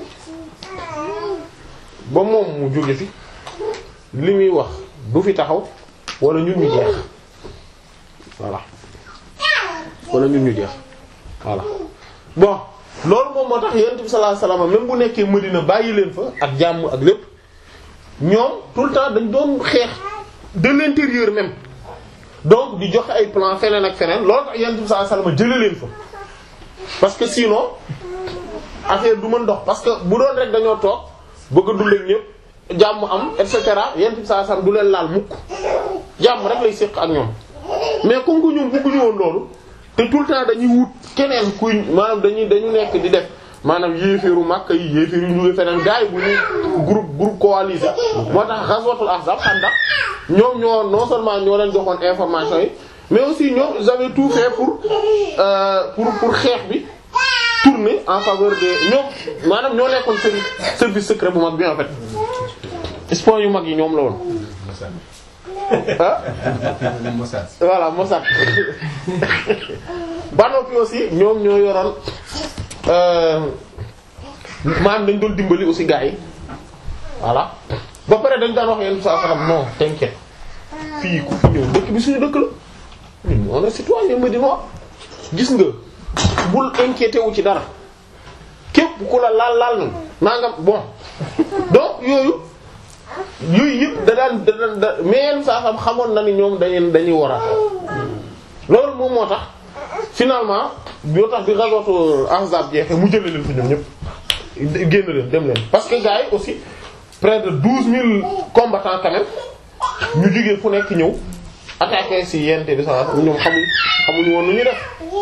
ba moom mu jóge fi li muy wax du fi taxaw wala ñun ñu jeex voilà wala ñun ñu jeex voilà bon loolu moom moo tax yonent bi sallallahu alayhi wasallam même bu nekkee Medina bàyyi leen fa ak jàmm ak lépp ñoom tout le temps dañ doon xeex de l'intérieur même donc di joxe ay plan feneen ak feneen loolu tax yonent bi sallallahu alayhi wasallam jëlee leen fa parce que sinon affaire du mën dox parce que bu doon rek dañoo toog bëgg a dund ak ñëpp jàmm am et cetera yonent bi sallallahu alayhi wasallam du leen laal mukk jàmm rek lay séq ak ñoom mais comme que ñoom bëgguñu woon loolu te tout le temps dañuy wut keneen kuy maanaam dañuy dañu nekk di def maanaam yéeféeru Makka yi yéeféeru ñu ngi feneen gars yi bu ñuy groupe groupe coalisé moo tax ghazwatul ahzab Khandaq ñoom ñoo non seulement ñoo leen joxoon information yi mais aussi ñoom ils avaient tout fait pour euh, pour pour xeex bi tourner en faveur de ñoom maanaam ñoo nekkoon service service secret bu mag bi en fait espion yu mag yi ñoom la woon ah voilà Mossad ba noppi aussi ñoom ñoo yoroon maanaam dañ doon dimbali aussi gars yi voilà ba pare dañ daan wax yenn saa saxam non t'inquiète fii ku fi ñëw dëkk bi suñu dëkk la ñun on est citoyen médinois gis nga bul inquiété wu ci dara képp ku la laal laal na nangam bon donc yooyu yooyu yëpp da daan da daan da mais yenn saa xam xamoon na ni ñoom dañuy dañuy war a loolu moom moo tax finalement yoo tax bi ghazwatu Ahzab jeexee mu jëlee leen fi ñoom ñëpp génn leen dem leen parce que gars yi aussi près de douze mille combattants quand même ñu jógee fu nekk ñëw attaquer ci yente bi sa ñoom xamuñ xamuñu woon nu ñu def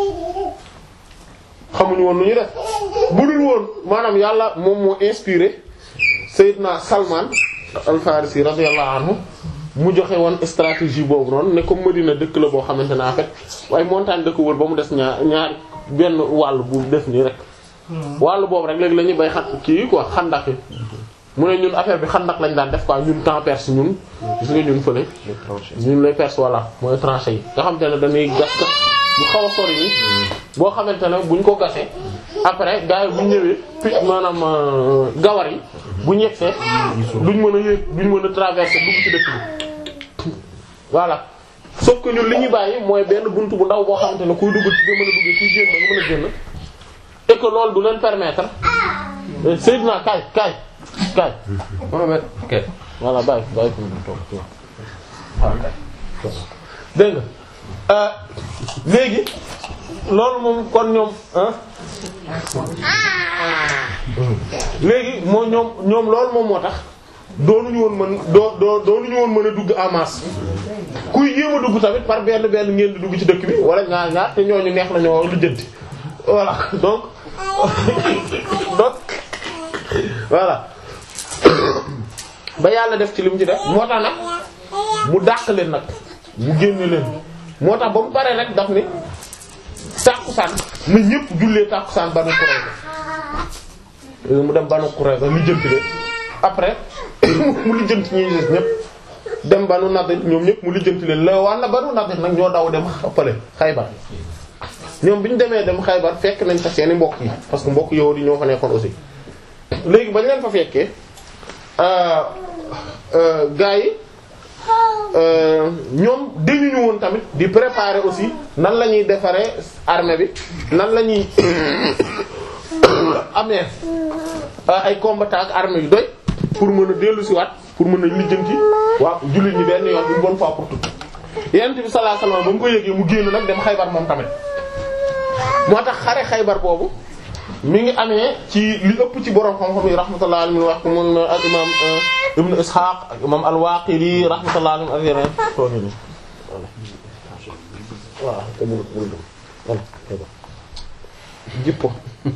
xamuñu woon nu ñu def bu dul woon maanaam yàlla moom moo inspiré Seydina Salman al-Farisi radiyallahu anhu mu joxe woon stratégie boobu noonu ne comme Medina dëkk la boo xamante ne en fait waaye montagne dëkk wër ba mu des ñaar ñaar benn wàll bu def nii rek wàll boobu rek léegi la ñuy bay xat kii quoi xandak yi mu ne ñun affaire bi xandak lañ daan def quoi ñun temps perse ñun gis nga ñun fële ñun les perse voilà mooy tranchées yi nga xam te ne dañuy gas gas bu xaw a sori ni boo xamante ne buñ ko gasee après gars yi buñ ñëwee pi maanaam euh, gawar yi bu ñegsee duñ mën a yéeg duñ mën a traverser dugg ci dëkk bi voilà sauf que ñun li ñuy bàyyi mooy benn buntu bu ndaw boo xamante ne kuy dugg ci nga mën a duggee kuy génn nga mën a génn et que loolu du leen permettre eh, Seydina kaay kaay kaay Mohamed ok voilà bàyyi bàyyi fi mu toog toog waaw kay dégg nga euh, léegi loolu moom kon ñoom ah léegi moo ñoom ñoom loolu moom moo tax doonuñu woon mën doo doo doonuñu woon mën a dugg en masse kuy jéem a dugg tamit par benn benn ngeen di dugg ci dëkk bi wala ñaar ñaar te ñooñu neex na ñoo lu jënti voilà donc donc voilà ba yàlla def ci li mu ci def moo tax nag mu dàq leen nag mu génne leen moo tax ba mu paree rek daf ni tàkkusaan na ñëpp jullee tàkkusaan Banu Qurayza mu dem Banu Qurayza lijjanti leen après mu lijjanti ñi gis ñëpp dem Banu Nadir ñoom ñëpp mu lijjanti leen la walla Banu Nadir nag ñoo daw dem xappale Xaybar ñoom bi ñu demee dem Xaybar fekk nañ fa seeni mbokk yi parce que mbokk yow di ñoo fa nekkoon aussi léegi bañ leen fa fekkee gaa yi ñoom dañuñu woon tamit di préparer aussi nan la ñuy defaree armée bi nan la ñuy amee ay combattants ak armée yu doy pour mën a dellu si waat pour mën a lijjanti waaw jullit ñi benn yoon une bonne fois pour toutes yonent bi sallallahu alayhi wasallam ba mu ko yëgee mu génn nag dem Xaybar moom tamit moo tax xare Xaybar boobu mi ngi amee ci li ëpp ci borom xam-xam yi rahmatullahi alayhi wax ko mun ak imam Ibn Ishaq ak imam al-Waqidi rahmatullahi alayhi ak yeneen tooñu ni voilà te bul bul dum voilà jippo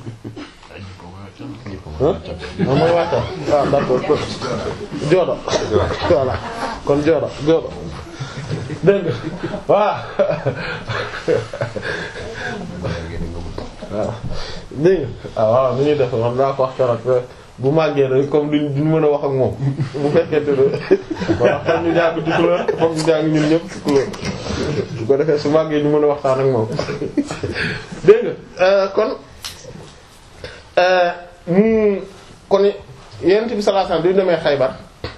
ah mooy wàcca waaw d'accord joodo voilà kon joodo joodo dégg nga voilà waaw dégg nga ah waaw ni ñuy def wax daa ko wax keroog bu màggee rek comme duñ duñ mën a wax ak moom bu fekkente ne waaw foog ñu jàng ci couleur foog ñu jàng ñun ñëpp ci couleur bu ko defee su màggee ñu mën a waxtaan ak moom dégg nga kon mu kon yonent bi sallallahu alayhi wasallam bi ñu demee Xaybar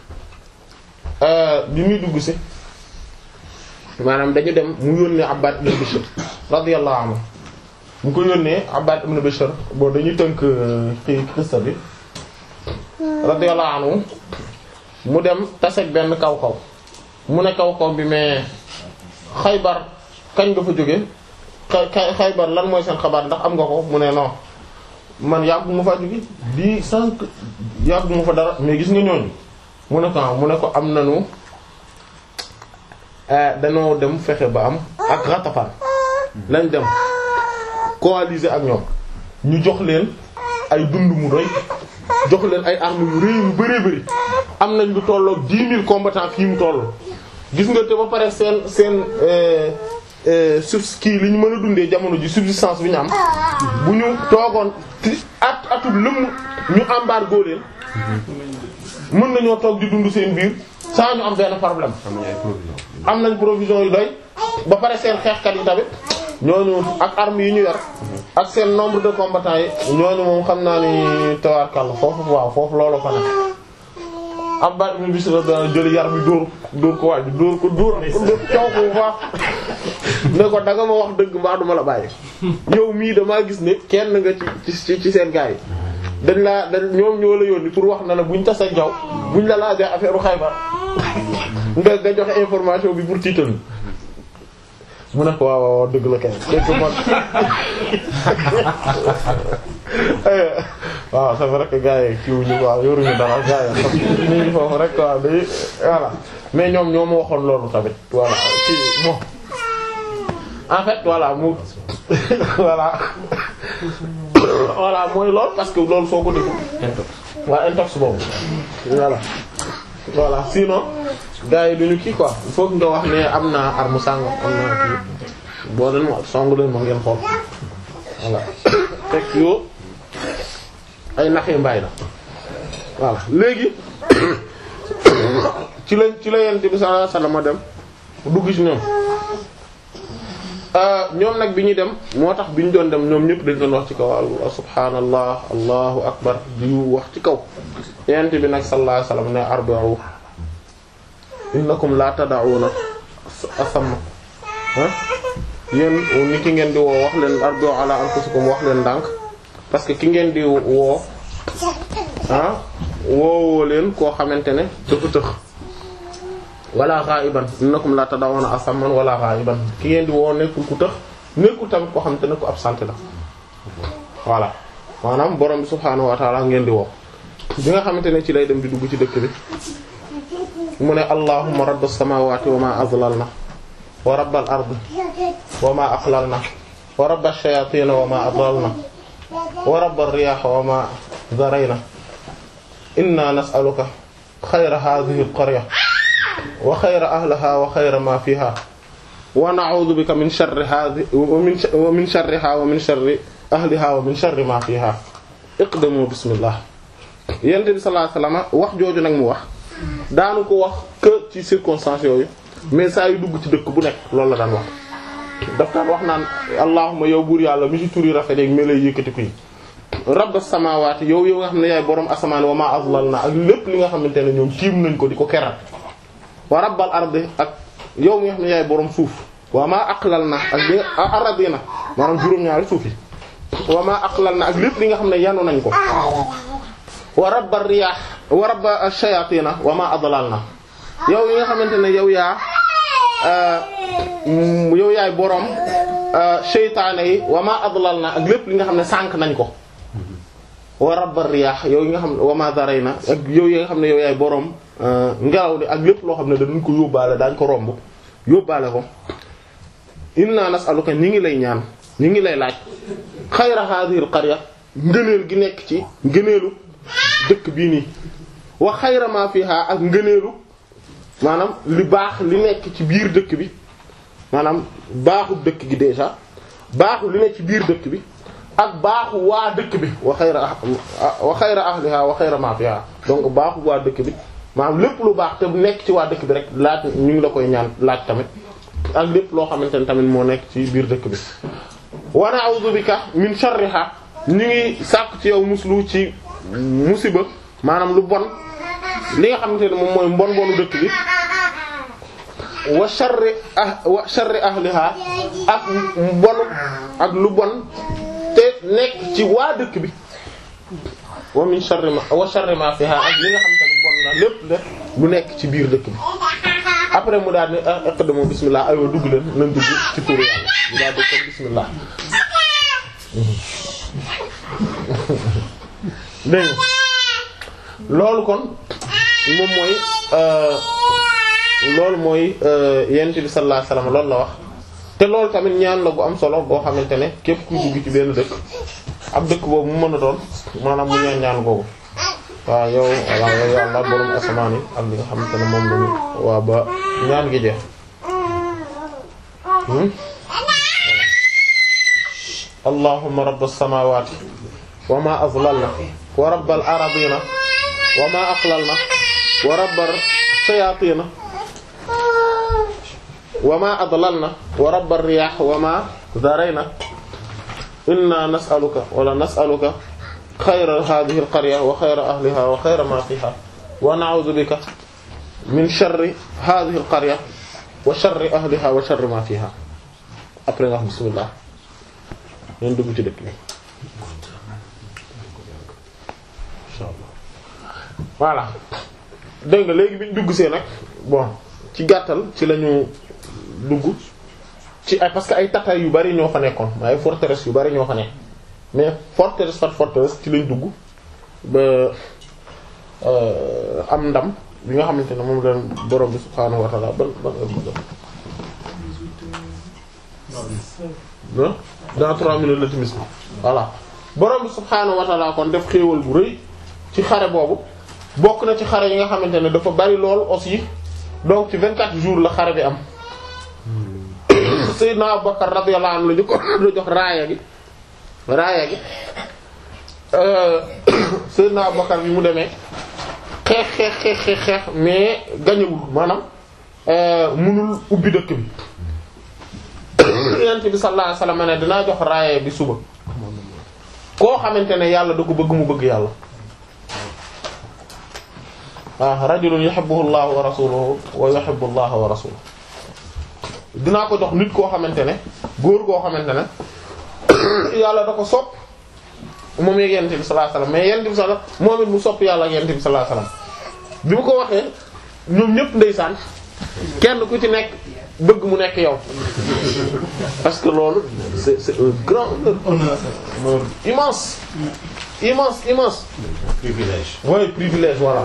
bi muy dugg si maanaam dañu dem mu yónnee Abbad ibn Bishr radiyallahu anhu mu ko yónnee Abbad ibn Bishr bon dañuy tënk xii xista bi radiyallahu anhu mu dem taseeg benn kaw kaw mu ne kaw kaw bi mais Xaybar kañ nga fa jóge xay Xaybar lan mooy seen xabaar ndax am nga ko mu ne non man yàggu ma fa jóge di sànq yàggu ma fa dara mais gis nga ñooñu mu ne ko mu ne ko am nanu dañoo dem fexe ba am ak Ghatafan lañ dem coaliser ak ñoom ñu jox leen ay dund mu doy jox leen ay armes yu rëy yu bëree bëri am nañ lu tollook dix mille combattants fii mu toll gis nga te ba pare seen seen sub kii li ñu mën a dundee jamono ji subsistance bi ñu am bu ñu toogoon at atul lëmm ñu embargo leen mën nañoo toog di dund seen biir sans ñu am benn problème am nañ provision yu doy ba pare seen xeexkat yi tamit ñooñu ak armes yi ñu yor ak seen nombre de combattants yi ñooñu moom xam naa ni tawaarkal foofu waaw foofu loolu fa nekk Abbad ibn Bishr da jëli yar bi dóor dóor ko waaj dóor ko dóor ko dóor caw ko bu baax ne ko danga ma wax dëgg mbaa duma la bàyyi yow mii damaa gis ne kenn nga ci ci ci seen gars yi dañ laa dañ ñoom ñoo la yónni pour wax na ne buñ tase jaw buñ la laajee affaire u Xaybar nga nga joxe information bi pour tiital mu ne ko waaw waaw dëgg la kay dëgg man waaw c'est vrai que gars yi kii wuñu waaw yoruñu dara gars yi xam ñu ngi foofu rek waaw day voilà mais ñoom ñoo ma waxoon loolu tamit voilà kii bon en fait voilà mu voilà voilà mooy loolu parce que loolu soo ko déglu waa intox boobu voilà voilà sinon gars yi duñu kii quoi il faut que nga wax ne am naa arme sàngam am naa kii boo leen ma song leen ma ngeen xool voilà fekk yoo ay naxee mbaay la voilà léegi ci la ci la yent bi sallallahu alayhi wasallam dem dugg ci ñoom ñoom nag bi ñuy dem moo tax bi ñu doon dem ñoom ñëpp dañ doon wax ci kaw allah subhaanallah allahu akbar di wax ci kaw yent bi nag sallallahu alayhi wasallam ne arba'u innakum la tad'una asamma ah yéen ni ki ngeen di woo wax leen arba'u ala anfusikum wax leen ndànk parce que ki ngeen di woo ah woowoo leen koo xamante ne dafa tëx wala ghaiban innakum la tad'una asamman wala ghaiban ki ngeen di woo nekkul ku tëx nekkul tamit koo xamante ne ku absent la voilà maanaam borom bi subhaanahu wa ta'ala ngeen di woo bi nga xamante ne ci lay dem di dugg ci dëkk bi mu ne allahumma rabbas samawati wa ma azlalna wa rabbal ardi wa ma aqlalna wa rabbash shayatin wa ma adlalna wa rabbar riyah wa ma zarayna inna nas'aluka xayra hadhihi al-qarya wa xayra ahlaha wa xayra ma fiha wa na'udhu bika min sharri hadhihi wa min sharriha wa min sharri ahliha wa min sharri ma fiha iqdamu bismillah yonent bi sallallahu alayhi wasallam wax jooju nag mu wax daanu ko wax que ci circonstances yooyu mais saa yu dugg ci dëkk bu nekk loolu la daan wax daf daan wax naan allahumma yow buur yàlla mi ci turi rafet ak mi lay yëkkati ko yi rabbas samawati yow yow nga xam ne yaay borom asamaan wa ma azlalna ak lépp li nga xamante ne ñoom tiim nañ ko di ko keral wa rabbal ardi ak yow mi nga xam ne yaay borom suuf wa ma aqlalna ak li aradina maanaam juróom-ñaari suuf yi wa ma aqlalna ak lépp li nga xam ne yanu nañ ko wa rabbar riyah wa rabba shayatina wa ma adlalna yow yi nga xamante ne yow yaa yow yaay borom seytaane yi wa ma adlalna ak lépp li nga xam ne sànk nañ ko wa rabbar riyah yow yi nga xam ne wa ma darayna ak yow yi nga xam ne yow yaay borom ngelaw li ak lépp loo xam ne dañ ko yóbbaale daañ ko romb yóbbaale ko inna nas'aluka ñi ngi lay ñaan ñi ngi lay laaj xayra hadhihi al qarya ngëneel gi nekk ci ngëneelu dëkk bii nii wa xayra ma fiha ak ngëneelu maanaam li baax li nekk ci biir dëkk bi maanaam baaxu dëkk gi déjà baaxu li nekk ci biir dëkk bi ak baaxu waa dëkk bi wa xayra wa xayra ahliha wa xayra ma fiha donc baaxu waa dëkk bi maanaam lépp lu baax te nekk ci waa dëkk bi rek laaj ñu ngi la koy ñaan laaj tamit ak lépp loo xamante ne tamit moo nekk ci biir dëkk bi wa na'udhu bika min sharriha ñu ngi sàkk ci yow muslu ci musiba maanaam lu bon li nga xamante ne moom mooy mbon bonu dëkk bi wa sharri ah wa sharri ahliha ak mbonu ak lu bon te nekk ci waa dëkk bi wa min sharri ma wa sharri ma fiha ak li nga xamante ne bon na lépp de lu nekk ci biir dëkk bi après mu daal ne iqdamu bismillah aywa dugg leen nañ dugg ci turu yàlla mu daal di ko bismillah dégg loolu kon moom mooy loolu mooy yonent bi sallallahu alayhi wasallam loolu la wax te loolu tamit ñaan la bu am solo boo xamante ne képp kuy dugg ci benn dëkk ab dëkk boobu mu mën a doon maanaam mu ñaan ñaan boobu waaw yow waaw yow yàlla borom asamaan yi ak li nga xamante ne moom lañu waa ba ñaan gi jeex allahumma rabbas samawati wa ma azlalna wa rabbal aradina wa ma aqlalna wa rabbar shayatina wa ma adlalna wa rabbar riyah wa ma zarayna inna nas'aluka wala nas'aluka xayra hadhihi al-qarya wa xayra ahliha wa xayra ma fiha wa na'udhu bika min sharri hadhihi al-qarya wa sharri ahliha wa sharri ma fiha après nga xam bismillah leen dugg ci dëkk bi inshallah voilà dégg nga léegi bi ñu dugg see nag bon ci gàttal ci lañu dugg ci ay parce que ay tata yu bari ñoo fa nekkoon ay forteresse yu bari ñoo fa nekk mais forteresse par forteresse ci lañ dugg ba am ndam bi nga xamante ne moom leen borom bi subhaanahu wa ta'ala ban ban heure bu jot dans trois minutes la timis bi voilà borom bi subhaanahu wa ta'ala kon def xéewal bu rëy ci xare boobu bokk na ci xare yi nga xamante ne dafa bari lool aussi donc ci 24 jours la xare bi am Seydina Abubakar radiyallahu anhu la ñu ko la jox raaya gi raaya gi Seydina Abubakar bi mu demee xeex xeex xeex xeex xeex mais gañewul maanaam mënul ubbi dëkk bi yonent bi sallallahu alayhi wasallam ne dinaa jox raaye bi suba koo xamante ne yàlla da ko bëgg mu bëgg yàlla waaw rajulun yuhibbuhu Allahu wa rasuluhu wa yuhibbu Allaha wa rasuluhu dinaa ko jox nit koo xamante ne góor koo xamante ne yàlla da ko sopp moom yeeg yonent bi sallallahu alayhi wasallam mais yonent bi sallallahu moom it mu sopp yàlla ak yonent bi sallallahu alayhi wasallam bi mu ko waxee ñoom ñëpp ndeysaan kenn ku ci nekk bëgg mu nekk yow parce que loolu c'est c'est un grand honneur immense immense immense privilège. ouais privilège voilà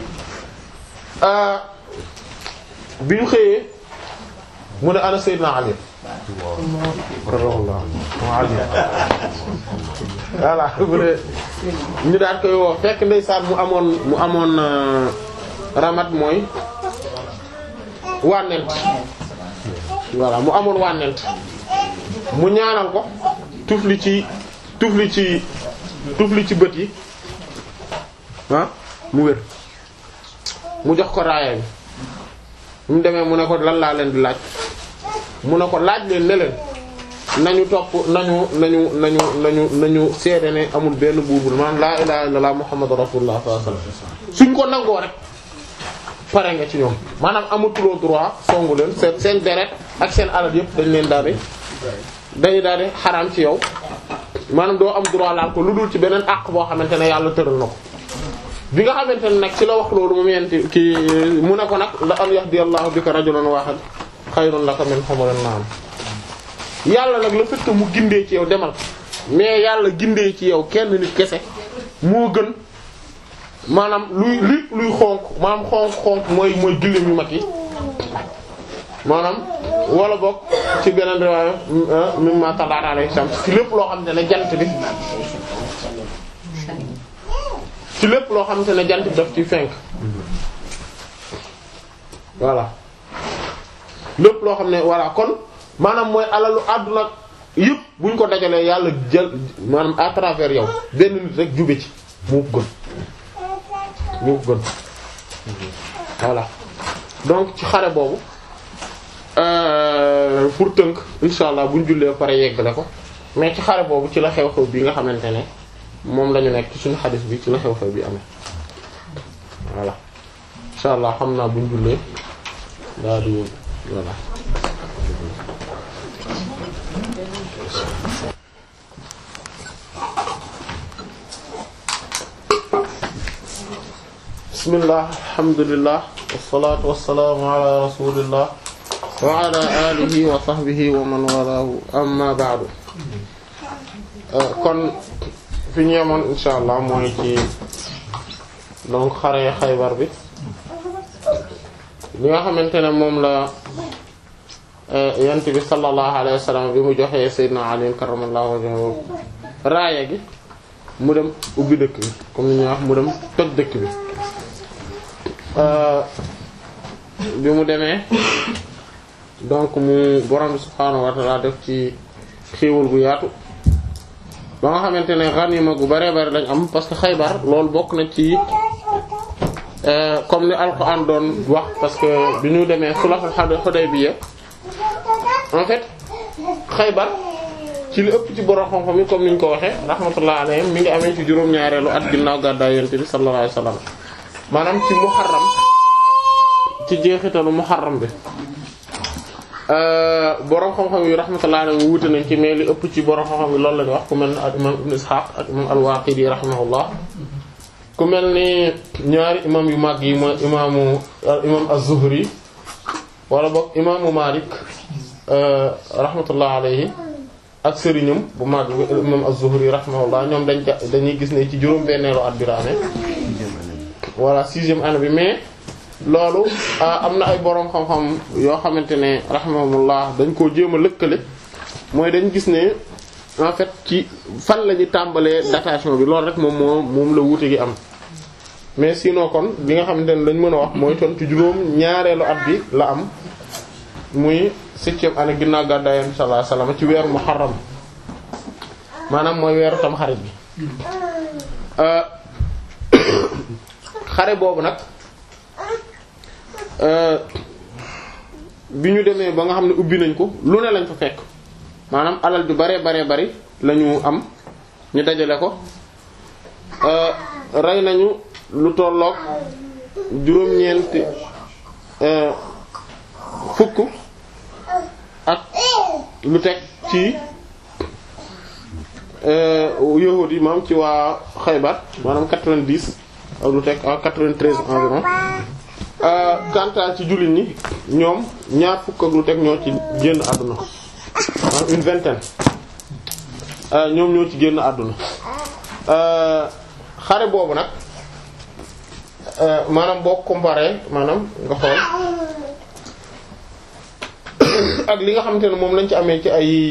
bi ñu xëyee mu ne ana Seydina Ali radiyallahu Ali voilà bu ne ñu daal koy woo fekk ndeysaan mu amoon mu amoon ramat mooy wànnent voilà mu amoon wànnent mu ñaanal ko tufli ci tufli ci tufli ci bët yi ah mu wér mu jox ko raaya bi mu demee mu ne ko lan laa leen di laaj mu ne ko laaj leen ne leen nañu topp nañu nañu nañu nañu nañu seede ne amul benn buubul maanaam laa ilaha illallah muhammadu rasulullah sallallahu alayhi wasallam suñ ko nangoo rek pare nga ci ñoom maanaam amatuloo droit songu leen seen seen deret ak seen alal yëpp dañ leen daal di dañu daal di xaraam ci yow maanaam doo am droit laal ko lu dul ci beneen àq boo xamante ne yàlla tëral na ko bi nga xamante ne nag ci la wax loolu moom yenti ki mu ne ko nag la an yahdiyallahu bika rajulan wahid xayrun laka min humurin na'am yàlla nag le fait que mu gindee ci yow demal mais yàlla gindee ci yow kenn nit kese moo gën maanaam luy lépp luy xonk maanaam xonk xonk mooy mooy gëléem yu mag yi maanaam wala boog ci beneen riwaaya mimma talat alayhi shams ci lépp loo xamante ne jant bi ci lépp loo xamante ne jant bi daf ci fenk voilà lépp loo xam ne voilà kon maanaam mooy alalu àdduna yëpp buñ ko dajalee yàlla jël maanaam à travers yow benn nit rek jube ci moo ko gën moo ko gën voilà donc ci xare boobu pour tënk insha allah buñ jullee pare yeggale ko mais ci xare boobu ci la xew-xew bi nga xamante ne moom la ñu nekk ci suñu xadis bi ci la xew-xew bi amee voilà insha allah xam naa buñ jullee daa di voilà bismillah alhamdulillah wassalatu wassalamu ala rasulillah wa ala alihi wa sahbihi wa man walahu amma ba'du kon fi ñu yemoon insha allah mooy ci donc xare Xaybar bi li nga xamante ne moom la yant bi sallallahu alayhi wa sallam bi mu joxee Seydina Ali karramallahu wajhahu raaya gi mu dem ubbi dëkk bi comme ni ñuy wax mu dem toj dëkk bi bi mu demee donc mu borom bi subhaanahu wa ta'ala def ci xéewal gu yaatu ba nga xamante ne ganima gu bare bare lañ am parce que Xaybar loolu bokk na ci comme ni Alxuraan doon wax parce que bi ñu demee sulhul Hudaybiya en fait Xaybar ci li ëpp ci borom xam-xam yi comme ni ñu ko waxee rahmatullah alayhim mi ngi amee ci juróom-ñaareelu at ginnaaw gàddaay Yonent bi sallallahu alayhi wasallam maanaam ci muharram ci jeexitalu muharram bi borom xam-xam yi rahmatullah alayhim wuute nañ ci mais li ëpp ci borom xam-xam yi loolu la ñu wax ku mel ni ak imam Ibn Ishaq ak imam al-Waqidi rahimahullah ku mel ni ñaari imam yu mag yi mooy imaamu imam az-Zuhri wala boog imaamu Malik rahmatullah alayhi ak sëriñam bu mag bi imam az-Zuhri rahimahullah ñoom dañ ca dañuy gis ne ci juróom-benneelu at bi la amee voilà sixième année bi mais loolu am na ay boroom xam-xam yoo xamante ne rahimahumullah dañ koo jéem a lëkkale mooy dañ gis ne en fait ci fan la ñu tàmbalee datation bi loolu rek moom moo moom la wuute gi am mais sinon kon li nga xamante ne lañ mën a wax mooy ton ci juróom ñaareelu at bi la am muy septième année ginnaaw gàddaay Yonent sallallahu alayhi wasallam ci weeru muharram maanaam mooy weeru tamxarit bi xare boobu nag bi ñu demee ba nga xam ne ubbi nañ ko lu ne lañ fa fekk maanaam alal ju bare bare bari la ñu am ñu dajale ko rey nañu lu tolloog juróom-ñeenti fukk ak lu teg ci yahuud yi maam ci waa Xaybar maanaam 90 ak lu teg ak 93 environ kanta ci jullit ñi ñoom ñaar fukk ak lu teg ñoo ci génn àdduna maanaam une vingtaine ñoom ñoo ci génn àdduna xare boobu nag maanaam boo comparé maanaam nga xool ak li nga xamante ne moom lañ ci amee ci ay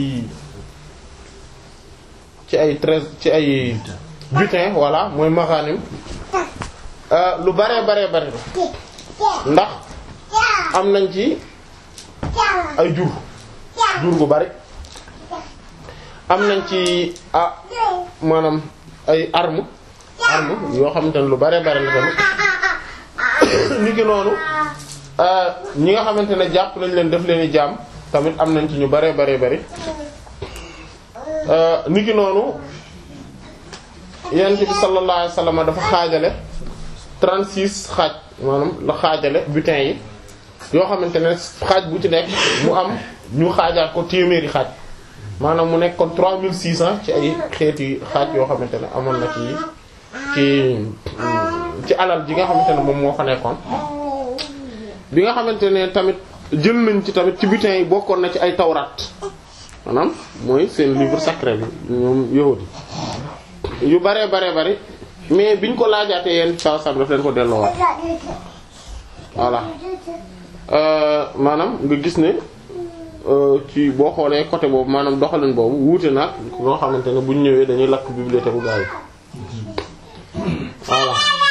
ci ay treize ci ay butin voilà mooy maghanim lu bare bare bare ndax am nañ ci ay jur jur gu bari am nañ ci ah maanaam ay arme arme yoo xamante ne lu bare bare la tamit ni ki noonu ñi nga xamante ne jàpp nañ leen def leen i jaam tamit am nañ ci ñu bare bare bari ni ki noonu yonent bi sallallahu alayhi wasallam dafa xaajale 36 xaaj maanaam la xaajale butin yi yoo xamante ne xaaj bu ci nekk mu am ñu xaajaat ko téeméeri xaaj maanaam mu nekk kon 3600 ci ay xeeti xaaj yoo xamante ne amoon na ci ci ci alal ji nga xamante ne moom moo fa nekkoon bi nga xamante ne tamit jël nañ ci tamit ci butin yi bokkoon na ci ay tawraat maanaam mooy seen livre sacré bi ñoom yahudi yu bare bare bari mais biñ ko laajaatee yenn saa sam daf leen ko delloowaat voilà maanaam nga gis ne ci boo xoolee côté boobu maanaam doxalin boobu wuute nag loo xamante ne buñ ñëwee dañuy lakk bibliothèque bu gaa yi voilà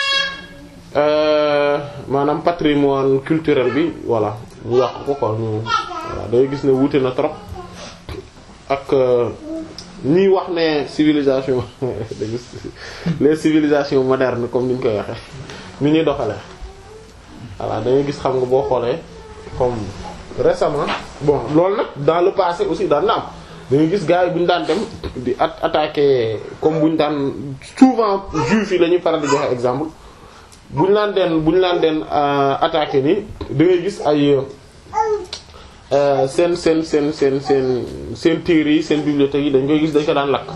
maanaam patrimoine culturel bi voilà mu yàq ko quoi ñu voilà dangay gis ne wuute na trop ak ñiy wax ne civilisation les civilisations modernes comme ni ñu koy waxee ni ñuy doxalee voilà dangay gis xam nga boo xoolee comme récemment bon loolu nag dans le passé aussi daan na am dangay gis gars yi bu ñu daan dem di at attaquer comme bu ñu daan souvent juifs yi la ñuy faral di joxe exemple bu ñu laan den bu ñu laan den attaquer ni da ngay gis ay seen seen seen seen seen seen téere yi seen bibliothèque yi dañ koy gis dañ ko daan lakk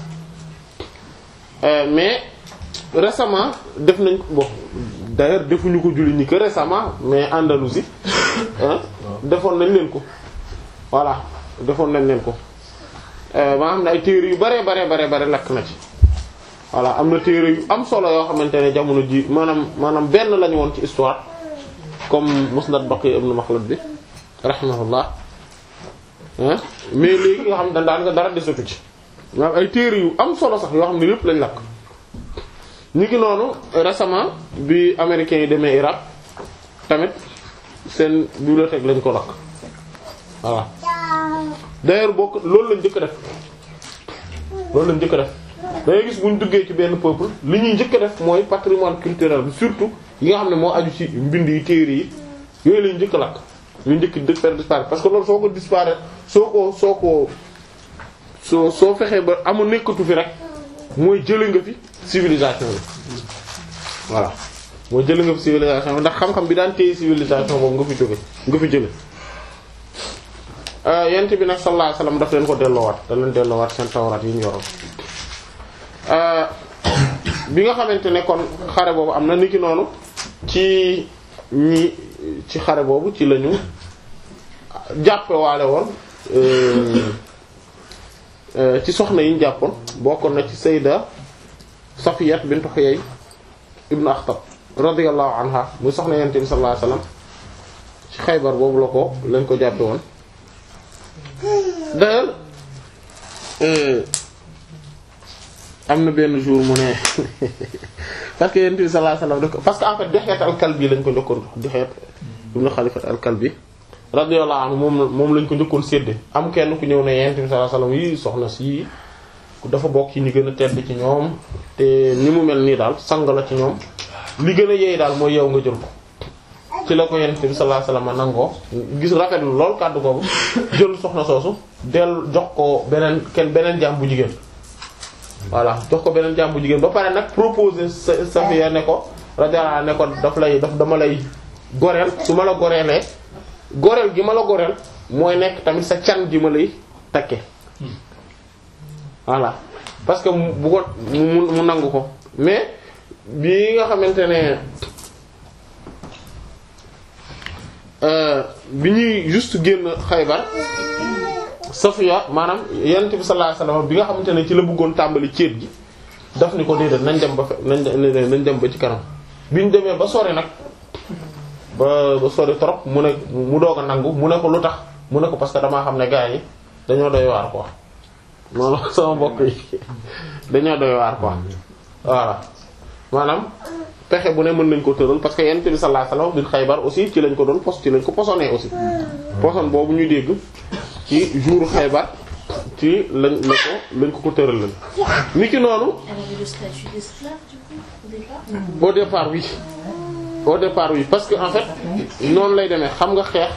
mais récemment def nañ ko bon d'ailleurs defuñu ko julli ñi que récemment mais Andalousie defoon nañ leen ko voilà defoon nañ leen ko maa xam ne ay téere yu bare bare bare bare lakk na ci voilà am na téere yu am solo yoo xamante ne jamono ji maanaam maanaam benn lañu woon ci histoire comme Musnad Baqi ibn Makhlad bi rahimahullah mais léegi nga xam ne daan nga dara desatu ci maanaam ay téere yu am solo sax yoo xam ne lépp lañ lakk ñu ngi noonu récemment bi américains yi demee Irak tamit seen bibliothèque lañ ko lakk voilà d'ailleurs bokk loolu lañ njëkk def loolu lañ njëkk def da ngay gis bu ñu duggee ci benn peuple li ñuy njëkk def mooy patrimoine culturel bi surtout yi nga xam ne moo aju ci mbind yi téere yi yooyu lañ njëkk lakk ñu njëkk di faire disparaître parce que loolu soo ko disparaître soo ko soo ko soo soo fexee ba amul nekkatu fi rek mooy jële nga fi civilisation bi voilà mooy jële nga fi civilisation bi ndax xam-xam bi daan téye civilisation boobu nga fi jóge nga fi jële yent bi nag sallallahu alayhi wasallam daf leen ko delloowaat da leen delloowaat seen tawraat yi ñu yoroon bi nga xamante ne kon xare boobu am na niki noonu ci ñi ci xare boobu ci lañu jàppe waale woon ci soxna yi ñu jàppoon bokkoon na ci sayda Safiyat bint Huyay ibn Akhtab radiyallahu anha muy soxna yonent bi sallallahu alayhi wasallam ci Xaybar boobu la ko lañ ko jàppe woon d'ailleurs am na benn jour mu ne parce que yonent bi sallallahu alayhi wasallam parce que en fait Dihya al-Kalbi lañ ko njëkkoon Dihya ibn Khalifat al-Kalbi radiyallahu anhu moom moom lañ ko njëkkoon sédde am kenn ku ñëw ne yonent bi sallallahu alayhi wasallam yi soxna si dafa bokk ci ñi gën a tedd ci ñoom te ni mu mel nii daal sang la ci ñoom li gën a yeey daal mooy yow nga jël ko ci la ko yonent bi sallallahu alayhi wasallam nangoo gis rafetlu lool kàddu boobu jël soxna soosu del jox ko beneen kenn beneen jaam bu jigéen voilà jox ko beneen jaam bu jigéen ba pare nag proposer sa Safiya ne ko radiyallahu ne ko daf lay daf dama lay goreel su ma la goreelee goreel gi ma la goreel mooy nekk tamit sa can gi ma lay takke voilà parce que bu ko mu mu nangu ko mais bii nga xamante ne bi ñuy juste génn Xaybar Safiya maanaam yonent bi sallallahu alayhi wasallam bi nga xamante ne ci la bëggoon tàmbali céet gi daf ni ko déedéet nañ dem ba fe nañ nañ dem ba ci kanam bi ñu demee ba sori nag ba ba sori trop mu ne mu doog a nangu mu ne ko lu tax mu ne ko parce que damaa xam ne gars yi dañoo doy waar quoi noonu sama mbokk yi dañoo doy waar quoi voilà maanaam pexe bu ne mën nañ ko tëral parce que yonent bi sallallahu alayhi wasallam bi Xaybar aussi ci lañ ko doon pos ci lañ ko posonné aussi poson boobu ñu dégg ci jour Xaybar ci lañ la ko lañ ko ko tëral lañ ni ki noonu Elle avait le statut d'esclave du coup au départ au départ oui au départ oui parce que en fait noonu lay demee xam nga xeex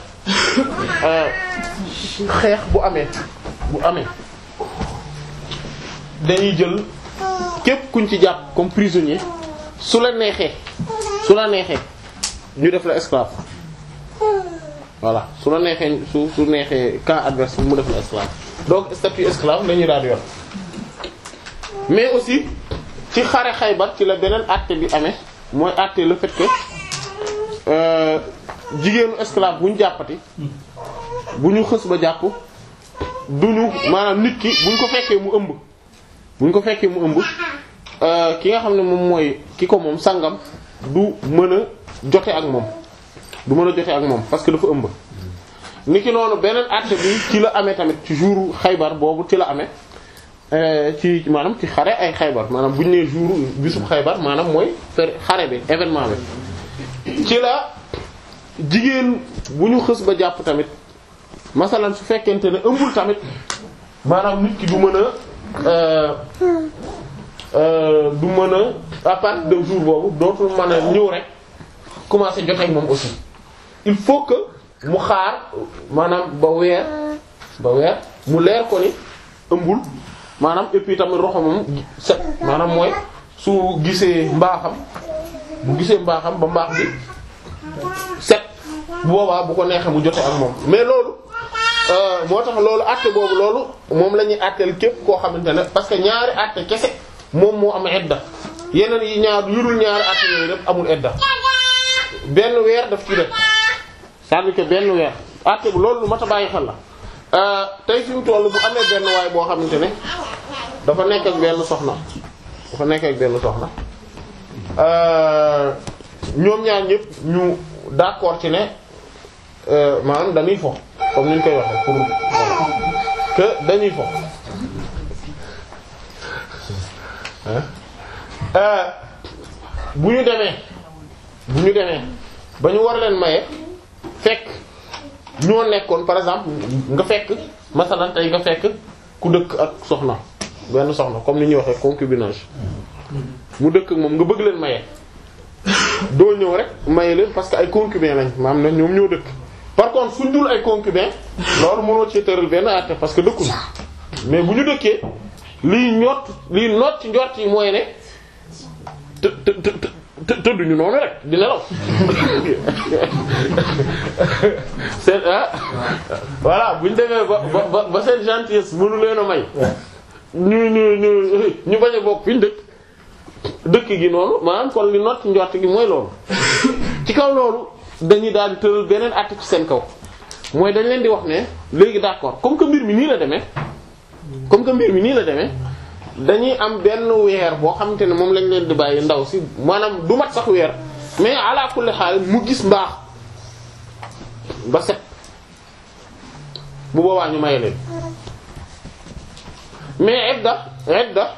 xeex bu amee bu amee dañuy jël képp kuñ ci jàpp comme prisonnier su la neexee su la neexee ñu def la esclave voilà su la neexee su su neexee camp adverse mu def la esclave donc statut esclave la ñuy daal di yor mais aussi ci xare Xaybar ci la beneen acte bi amee mooy acte le fait que euh, jigéenu esclave bu ñu jàppati bu ñu xës ba jàpp duñu maanaam nit ki bu ñu ko fekkee mu ëmb bu ñu ko fekkee mu ëmb euh, ki nga xam ne moom mooy ki ko moom sangam du mën a jote ak moom du mën a jote ak moom parce que dafa ëmb ni ki noonu beneen acte bi ci la amee tamit ci jour Xaybar boobu ci la amee ci maanaam ci xare ay xaybar maanaam bu ñu nee jour bisub xaybar maanaam mooy fer xare bi événement bi ci la jigéen bu ñu xës ba jàpp tamit masalan su fekkente ne ëmbul tamit maanaam nit ki du mën a du mën a à partir de jour boobu dootul mën a ñëw rek commencer joteeg moom aussi il faut que mu xaar maanaam ba weer ba weer mu leer ko ni ëmbul maanaam et puis tamit roxo moom set maanaam mooy su gisee mbaaxam bu gisee mbaaxam ba mbaax bi set bu boobaa bu ko neexee mu jote ak moom mais loolu moo tax loolu àtte boobu loolu moom la ñuy àtteel képp koo xamante ne parce que ñaari àtte kese moom moo am edda yeneen yi ñaar yurul ñaari àtte yooyu def amul edda benn weer daf ci def c'est-à-dire que benn weer àtte bu loolu lu mat a bàyyi xel la tey fi mu toll bu amee benn waay boo xamante ne dafa nekk ak benn soxna dafa nekk ak benn soxna ñoom ñaar ñëpp ñu d'accord ci ne maanaam dañuy fo comme ni ñu koy waxee pour que dañuy fo bu ñu demee bu ñu demee ba ñu war leen maye fekk ñoo nekkoon par exemple nga fekk masalan tey nga fekk ku dëkk ak soxna benn soxna comme ni ñuy waxee concubinage mu dëkk ak moom nga bëgg leen maye doo ñëw rek maye leen parce que ay concubin lañ maam na ñoom ñoo dëkk par contre suñ dul ay concubin loolu mënoo ci tëral benn àtte parce que dëkkuñu mais bu ñu dëkkee lii ñott lii noot ci njort yi mooy ne të të të të tëdduñu noonu rek di nelaw seen ah voilà bu ñu demee ba ba ba seen gentillesse mënu leen a may ñu ñu ñu ñu bañ a bokk fi ñu dëkk dëkk gi noonu maanaam kon li noot ci njort gi mooy loolu ci kaw loolu dañuy daal di tëral beneen acte ci seen kaw mooy dañ leen di wax ne léegi d'accord comme que mbir mi nii la demee comme que mbir mi nii la demee dañuy am benn weer boo xamante ne moom lañ leen di bàyyi ndaw si maanaam du mat sax weer mais ala kulli xaal mu gis mbaax ba set bu boobaa ñu maye leen mais edda edda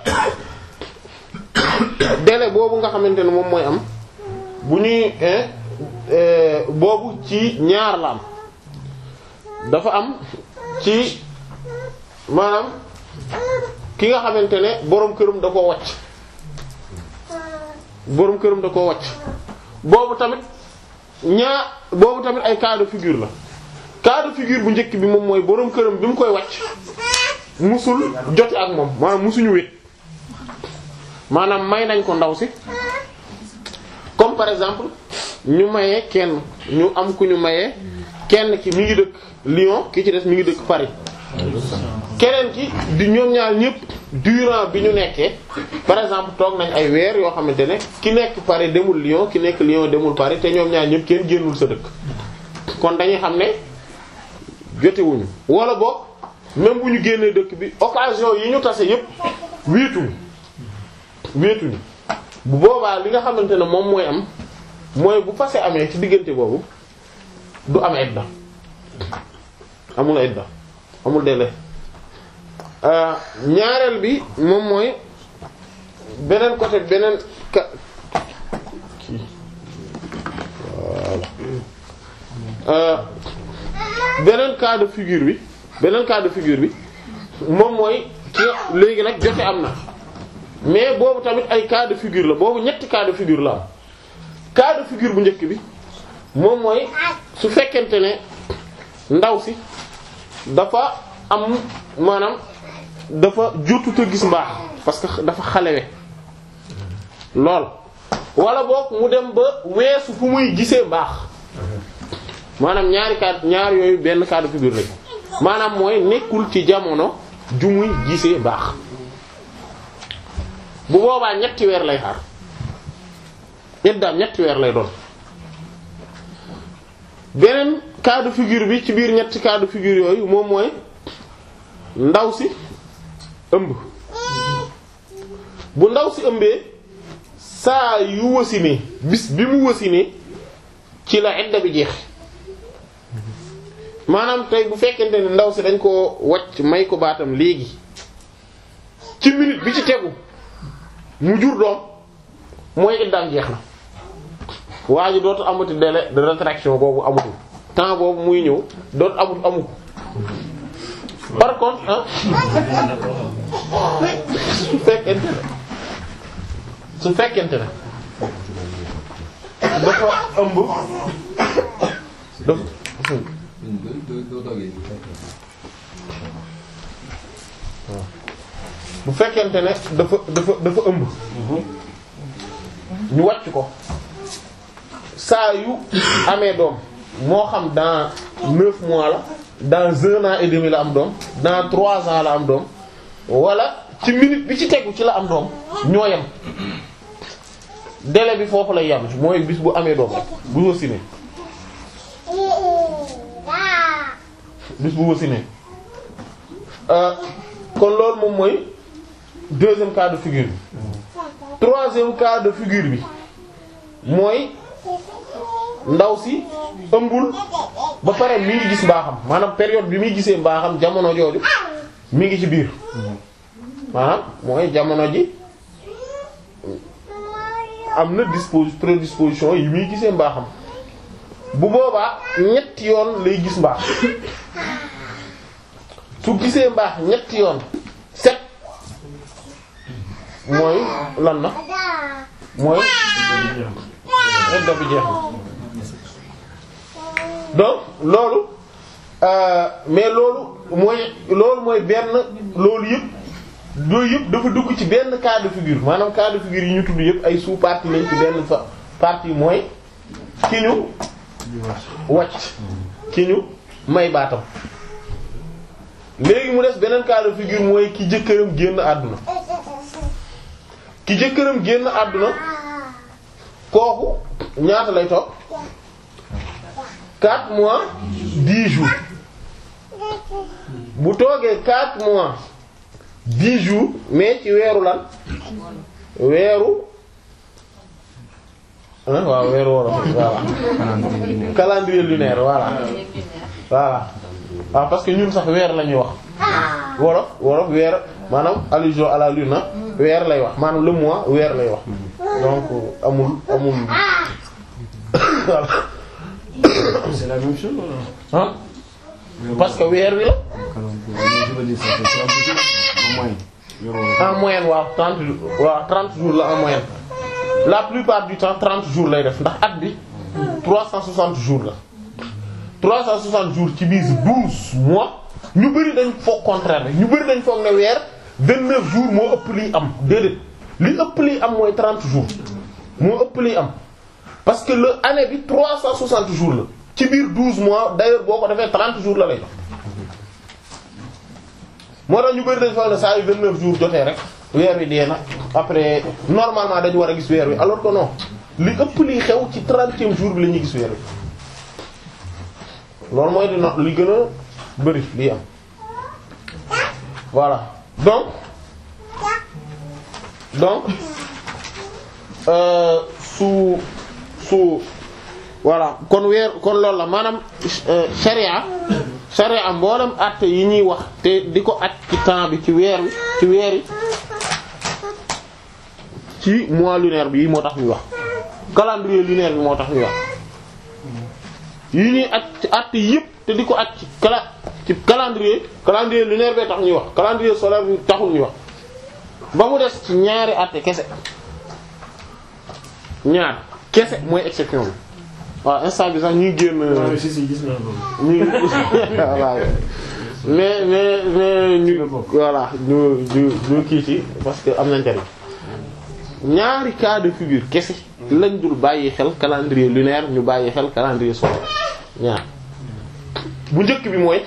délai boobu nga xamante ne moom mooy am bu ñuy boobu ci ñaar la am dafa am ci maanaam ki nga xamante ne boroom këram da koo wàcc boroom këram da koo wàcc boobu tamit ñaa boobu tamit ay cas de figure la cas de figure bu njëkk bi moom mooy boroom këram bi mu koy wàcc musul jote ak moom maanaam musuñu wét maanaam may nañ ko ndaw si comme par exemple ñu mayee kenn ñu am ku ñu mayee kenn ki mi ngi dëkk Lyon ki ci des mi ngi dëkk Paris keneen ki di ñoom ñaar ñëpp durant bi ñu nekkee par exemple toog nañ ay weer yoo xamante ne ki nekk Paris demul Lyon ki nekk Lyon demul Paris te ñoom ñaar ñëpp kenn génnul sa dëkk kon dañuy xam ne jotewuñu wala boog même bu ñu génnee dëkk bi occasion yi ñu tase yëpp wéetuñu wéetuñu bu boobaa li nga xamante ne moom mooy am mooy bu fase amee ci diggante boobu du am idda amul idda amul délai ñaareel bi moom mooy beneen côté beneen ka kii voilà beneen cas de figure bi beneen cas de figure bi moom mooy ci léegi nag jote am na mais boobu tamit ay cas de figure la boobu ñetti cas de figure la am cas de figure bu njëkk bi moom mooy su fekkente ne ndaw si dafa am maanaam dafa jotut a gis mbaax parce que dafa xalewe lool wala boog mu dem ba weesu fu muy gisee mbaax maanaam ñaari cas ñaar yooyu benn cas de figure lañ maanaam mooy nekkul ci jamono ju muy gisee mbaax bu boobaa ñetti weer lay xaar iddaam ñetti weer lay doon beneen cas de figure bi ci biir ñetti cas de figure yooyu moom mooy ndaw si ëmb bu ndaw si ëmbee saa yu wasinee bis bi mu wasinee ci la idda bi jeex maanaam tey bu fekkente ne ndaw si dañ ko wacc may ko baatam léegi ci minute bi ci tegu mu jur doom mooy iddaam jeex na waa ji dootu amati délai de rétraction boobu amatul temps boobu muy ñëw dootu amut amu par contre ah su fekkente ne su fekkente ne dafa ëmb dafa bu fekkente ne dafa dafa dafa ëmb ñu wàcc ko saa yu amee doom moo xam dans neuf mois la dans un an et demi la am doom dans trois ans la am doom wala ci minute bi ci tegu ci la am doom ñoo yem délai bi foofu lay yem mooy bis bu amee doom rek bu wasinee bis bu wasinee kon loolu moom mooy deuxième cas de figure bi troisième cas de figure bi mooy ndaw si ëmbul ba pare mi ngi gis mbaaxam maanaam période bi muy gisee mbaaxam jamono jooju mi ngi ci biir maanaam mooy jamono ji am na dispos prédisposition yi muy gisee mbaaxam bu boobaa ñetti yoon lay gis mbaax su gisee mbaax ñetti yoon set mooy lan na mooy idda bi jeex na donc loolu euh, mais loolu mooy loolu mooy benn loolu yëpp loolu yëpp dafa dugg ci benn cas de figure maanaam cas de figure yi ñu tudd yëpp ay sous partie lañ ci benn fa partie mooy ki ñu wàcc ki ñu may baatam léegi mu des beneen cas de figure mooy ki jëkkëram génn àdduna ki jëkkëram génn àdduna kooku ñaata lay toog 4 mois 10 jours bu toogee 4 mois 10 jours mais ci weeru lan weeru ah waaw weeru wolof voilà calendrier lunaire voilà voilà waaw parce que ñun sax weer la ñuy wax wolof wolof weer maanaam allusion à la lune weer lay wax maanaam le mois weer lay wax donc amul amul voilà C'est la même chose wala ah parce que weer wi la je veux dire ça fait en moyenne. en moyenne waaw 30 jours waaw 30 jours la en moyenne la plupart du temps 30 jours lay def ndax at bi 360 jours la 360 jours ci biir 12 mois ñu bari dañ foog contraire ñu bari dañ foog ne weer 29 jours moo ëpp liy am déedéet li ëpp liy am mooy 30 jours moo ëpp liy am parce que le année bi 360 jours la ci biir 12 mois d'ailleurs boo ko defee 30 jours la lay jox moo tax ñu bari dañ foog ne saa yu 29 jours jotee rek weer wi dee na après normalement dañu war a gis weer wi alors que non li ëpp liy xew ci 30e jour bi la ñuy gis weer wi loolu mooy dina li gën a bari liy am voilà donc donc euh, su su voilà kon weer kon loolu la maanaam euh, sharia sharia mboolem àtte yi ñuy wax te di ko aj ci temps bi ci weer wi ci weer yi ci mois lunaire bi moo tax ñuy wax calendrier lunaire bi moo tax ñuy wax yi ñuy aj ci àtte yépp te di ko aj ci cala ci calendrier calendrier lunaire bee tax ñuy wax calendrier solaire bi taxul ñuy wax ba mu des ci ñaari àtte kese ñaar kese mooy exception bi waaw instant bi sax ñuy génn si si gis naa loolu. ñu voilà mais mais mais ñu voilà ñu ñu ñu kii ci parce que am na njariñ ñaari cas de figure kese lañ dul bàyyi xel calendrier lunaire ñu bàyyi xel calendrier solaire ñaar bu njëkk bi mooy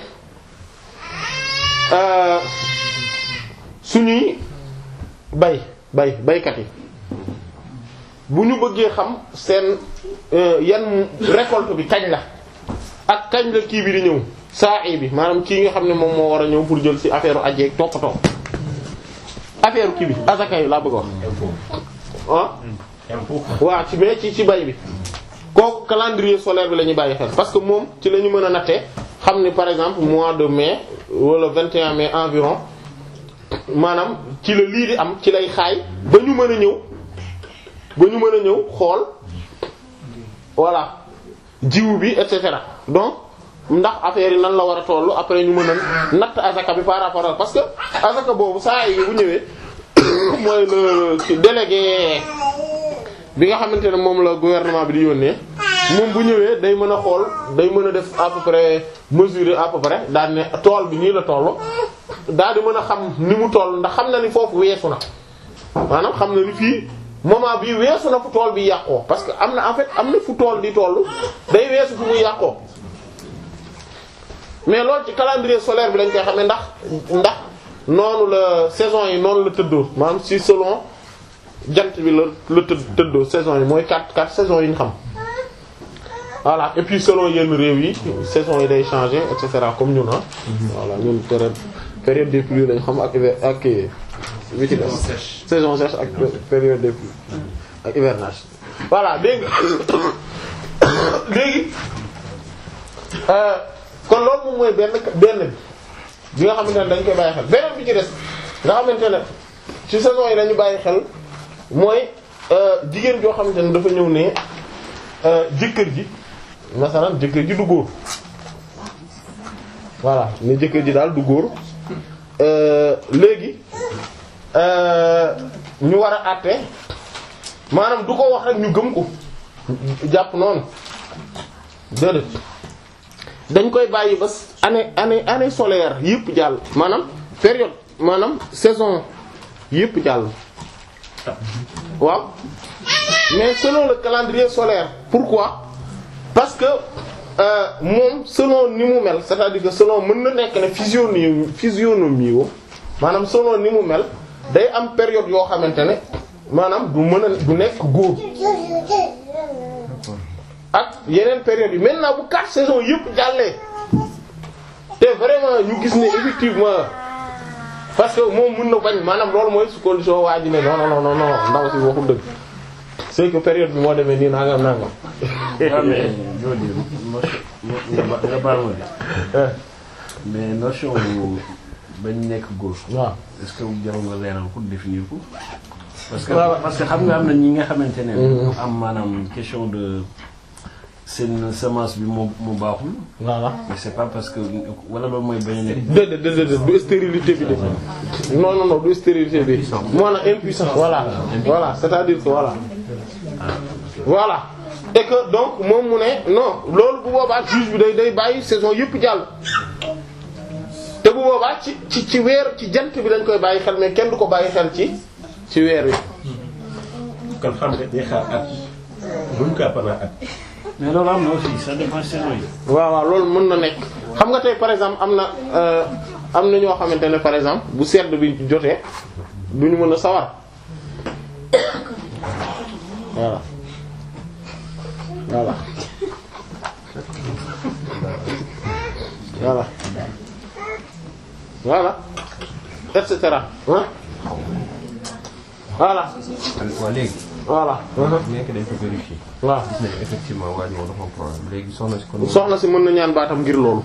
euh, suñuy bay bay baykat yi bu ñu bëggee xam seen euh, yan récolte bi kañ la ak kañ la kii bi di ñëw saa bi maanaam kii nga xam ne moom moo war a ñëw pour jël ci affaire ajeeg toppatoo affaire kii bi azaka yi laa bëgg a wax ah waaw ci mais ci ci bay bi kooku calendrier solaire bi la ñuy bàyyi xel parce que moom ci la ñu mën a nattee xam ni par exemple mois de mai wala 21 mai environ maanaam ci la lii di am ci lay xaay ba ñu mën a ñëw ba ñu mën a ñëw xool voilà jiwu bi et cetera donc ndax affaire yi nan la war a tollu après ñu mën a natt azaka bi par rapport ak parce que azaka boobu saa yi bu ñëwee mooy le délégué bi nga xamante ne moom la gouvernement bi di yónnee moom bu ñëwee day mën a xool day mën a def à peu près mesurer à peu près daal ne tool bi nii la toll daal di mën a xam ni mu toll ndax xam na ni foofu weesu na maanaam xam na ni fii moment bii weesu na fu tool bi yàqoo parce que am na en fait am na fu tool di toll day weesu fu muy yàqoo mais loolu ci calendrier solaire bi lañ koy xamee ndax ndax noonu la saison yi noonu la tëddoo maanaam si selon jant bi la la të tëddoo saison yi mooy quatre quatre saisons yi ñu xam voilà et puis selon yenn réew yi saison yi day changer et cetera comme ñun ah. voilà ñun période période des pluies lañ xam ak hiver ak bi ci des saison sèche ak période des pluies ak hivernage. voilà dégg nga léegi kon loolu moom mooy benn benn bi bi nga xamante ne dañ koy bàyyi xel beneen bi ci des nga xamante ne ci saison yi dañu bàyyi xel mooy jigéen joo xamante ne dafa ñëw ne jëkkër ji masalan jëkkër ji du góor voilà ne jëkkër ji daal du góor léegi ñu war a àtte maanaam du ko wax rek ñu gëm ko jàpp noonu déedéet dañ koy bàyyi ba année année année solaire yëpp jàll maanaam période maanaam saison yëpp jàll waaw mais selon le calendrier solaire pourquoi parce que euh, moom selon ni mu mel c'est-à-dire que selon mën na nekk ne physionomie physionomie wo maanaam selon ni mu mel day am période yoo xamante ne maanaam du mën a du nekk góor ak yeneen période yi maintenant bu quatre saisons yëpp jàllee te vraiment ñu gis ne effectivement parce que moom mën na bañ maanaam loolu mooy su condition waa ji ne non non non non ndaw si waxul dëgg c'est que période bi moo demee nii nangam nangam. waaw mais jooju nga ba nga baal ma de mais notion bu bañ nekk góor. waaw est-ce que jarul nga leeral ko définir ko. parce que waaw. parce que xam nga am na ñi nga xamante ne. dañu am maanaam question de seen semence bi mu mu baaxul. voilà. mais c'est pas parce que wala loolu mooy bañ a nekk. déedéet déedéet du stérilité bi de non non non du stérilité bi maanaam impuissance voilà voilà c'est-à-dire que voilà voilà et que donc moom mu ne non loolu bu boobaa juge bi day day bàyyi saison yëpp jàll te bu boobaa ci ci ci weer ci jant bi lañ koy bàyyi xel mais kenn du ko bàyyi xel ci ci weer wi. kon xam nga day xaar at buñ ko pendant at. mais loolu am na aussi ça dépend saison yi. waaw waaw loolu mën na nekk xam nga tey par exemple am na euh, am na ñoo xamante ne par exemple bu sedd bi jotee duñu mën a sawar voilà voilà voilà voilà et cetera hein voilà waa léegi voilà nekk dañ ko vérifier waaw gis nañu effectivement waa ji moom dafa am problème léegi soxna si kon soxna si mën na ñaan baatam ngir loolu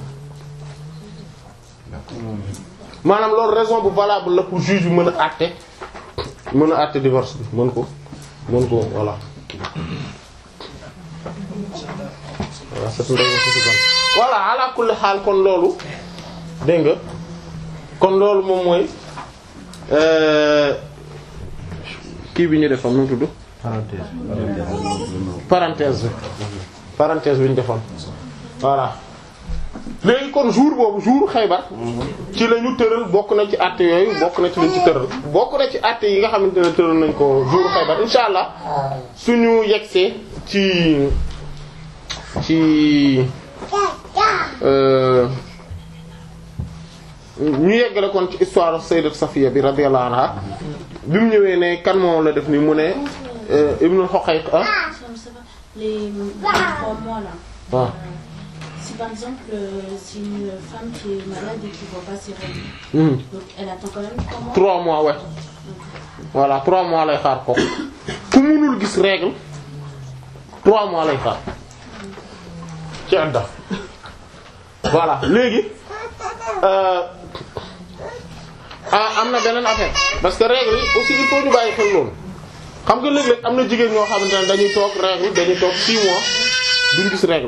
maanaam loolu raison bu valable la pour juge bi mën a àtte mën a àtte divorce bi mën ko mën ko voilà voilà c'est une raison suffisante voilà ala kulli xaal kon loolu dégg nga kon loolu moom mooy euh, kii bi ñu defoon nu mu tudd parenthèse parenthèse bi parenthèse bi ñu defoon voilà léegi kon jour boobu jour Xaybar ci la ñu tëral bokk na ci àtte yooyu bokk na ci lañ ci tëral bokk na ci àtte yi nga xamante ne tëral nañ ko jour Xaybar insha allah suñu yegsee ci ci euh, ñu yeggale kon ci histoire sayyidat Safiya bi radiyallahu anha bi mu ñëwee ne kan moom la def ni mu ne euh, Ibnul Huqayq ah Ça, ça va. Les, les trois mois là. waaw Si par exemple, euh, c'est une femme qui est malade et qui voit pas ses règles, Mhm. donc elle attend quand même trois mois. trois mois ouais voilà trois mois lay xaar ko ku munul gis règle trois mois lay xaar ci adda voilà léegi euh, ah am na beneen affaire parce que règle yi aussi il faut ñu bàyyi xel loolu xam nga léeg-léeg am na jigéen ñoo xamante ne dañuy toog règle dañuy toog six mois duñ gis règle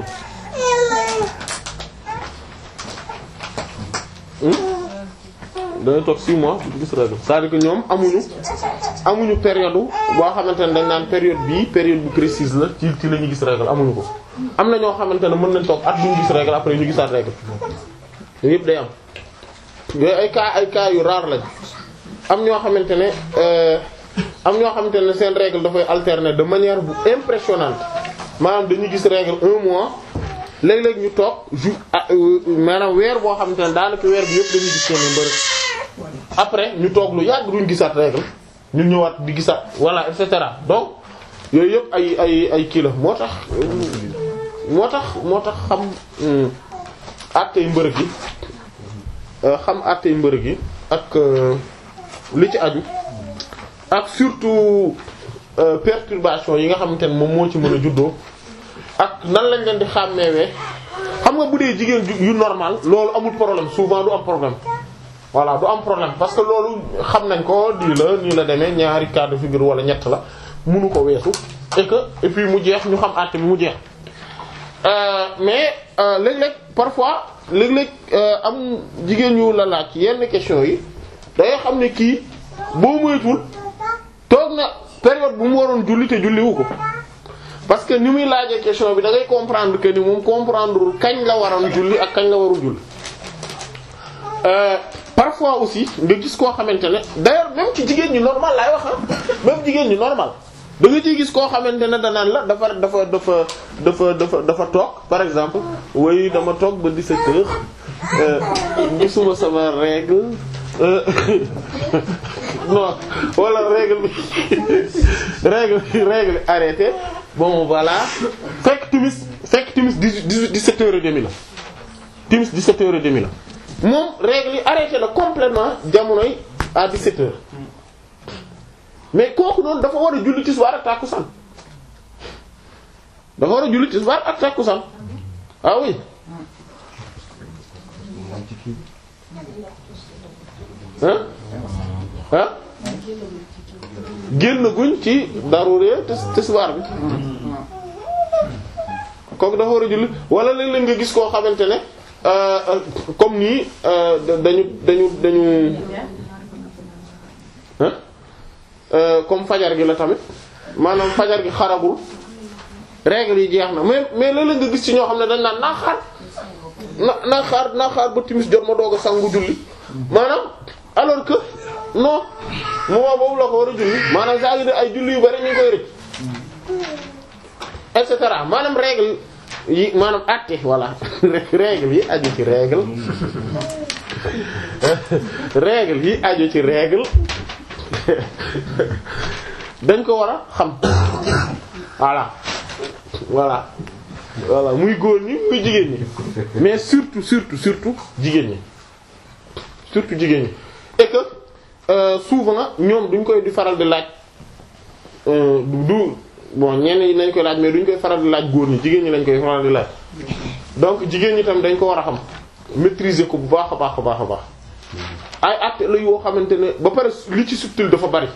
dañuy toog 6 mois du gis règle c'est-à-dire que ñoom amuñu amuñu période boo xamante ne dañ naan période bii période bu précise la ci ci la ñu gis règle amuñu ko. am na ñoo xamante ne mën nañ toog at duñu gis règle après ñu gisaat règle yooyu yëpp day am yooyu ay cas ay cas yu rare lañ am ñoo xamante ne euh, am ñoo xamante ne seen règle dafay alterner de manière bu impressionnante maanaam dañuy gis règle un mois. léeg-léeg ñu toog jour ah maanaam weer boo xamante ne daanaka weer bi yëpp dañuy gis seen mbërëg après ñu toog lu yàgg duñ gisaat règle ñu ñëwaat di gisaat voilà et cetera donc yooyu yëpp ay ay ay kii la moo tax moo tax moo tax xam àttey mbërëg yi xam àttey mbërëg yi ak li ci aju ak surtout perturbation yi nga xamante ne moom moo ci mën a juddoo ak nan lañ leen di xàmmeewee xam nga bu dee jigéen yu normal loolu amul problème souvent du am problème voilà du am problème parce que loolu xam nañ ko lii la nii la demee ñaari cas de figure wala ñett la munu ko weesu et que et puis mu jeex ñu xam àtte bi mu jeex mais léeg-léeg parfois léeg-léeg am jigéen ñu la laaj yenn question yi dangay xam ne kii boo moytul toog na période bu mu waroon julli te julliwu ko parce que ni muy laajee question bi da ngay comprendre que ni moom comprendre kañ la waroon julli ak kañ la warul julli euh, parfois aussi nga gis koo xamante ne d'ailleurs même ci jigéen ñi normal laay wax ah même jigéen ñi normal da nga ciy gis koo xamante ne danaan la dafa dafa dafa dafa dafa dafa toog par exemple way dama toog ba 17 heures euh, gisuma sama règle euh, non wala règle bi règle règle arrêté bon voilà fekk timis fekk timis dix-huit dix-sept heures et demi la timis dix-sept heures et demi la moom règle yi arrêté na complètement jamonoy à dix-sept heures mais kooku noonu dafa war a julli tisbaar ak tàkkusaan dafa war a julli tisbaar ak tàkkusaan ah oui hein hein génn guñ ci daruree tisbaar bi kooku dafa war a julli wala léeg-léeg nga gis koo xamante ne comme nii dañu dañu dañu hein comme fajar gi la tamit maanaam fajar gi xaragul règle yi jeex na mais mais léeg-léeg nga gis ci ñoo xam ne dañ naan naa xaar na naa xaar naa xaar ba timis jot ma doog a sangu julli maanaam alors que non moment boobu la ko war a julli maanaam saa ngi de ay julli yu bari ñu ngi koy rëcc et cetera maanaam règle yi maanaam àtte voilà règle yi aju ci règle règle yi aju ci règle dañ ko war a xam voilà voilà voilà muy góor ñi muy jigéen ñi mais surtout surtout surtout jigéen ñi surtout jigéen ñi et que euh, souvent ñoom duñ koy di faral di laaj euh, du du bon ñenn ñi nañ koy laaj mais duñ koy faral di laaj góor ñi jigéen ñi lañ koy faral di laaj donc jigéen ñi tam dañ ko war a xam maîtriser ko bu baax a baax a baax a baax ay actes la yoo xamante ne ba pare li ci subtil dafa bari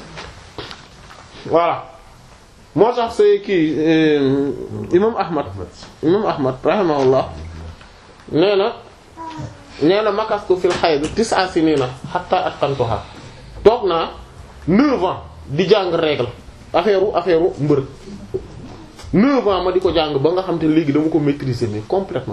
voilà moo tax say kii euh, imam Ahmad imam Ahmad rahimahullah nee na nee na makastu fil hayd tis'a sinina hatta atqantuha toog naa neuf ans di jàng règle affaire u affaire u mbërëg neuf ans ma di ko jàng ba nga xam te léegi dama ko maîtriser mais complètement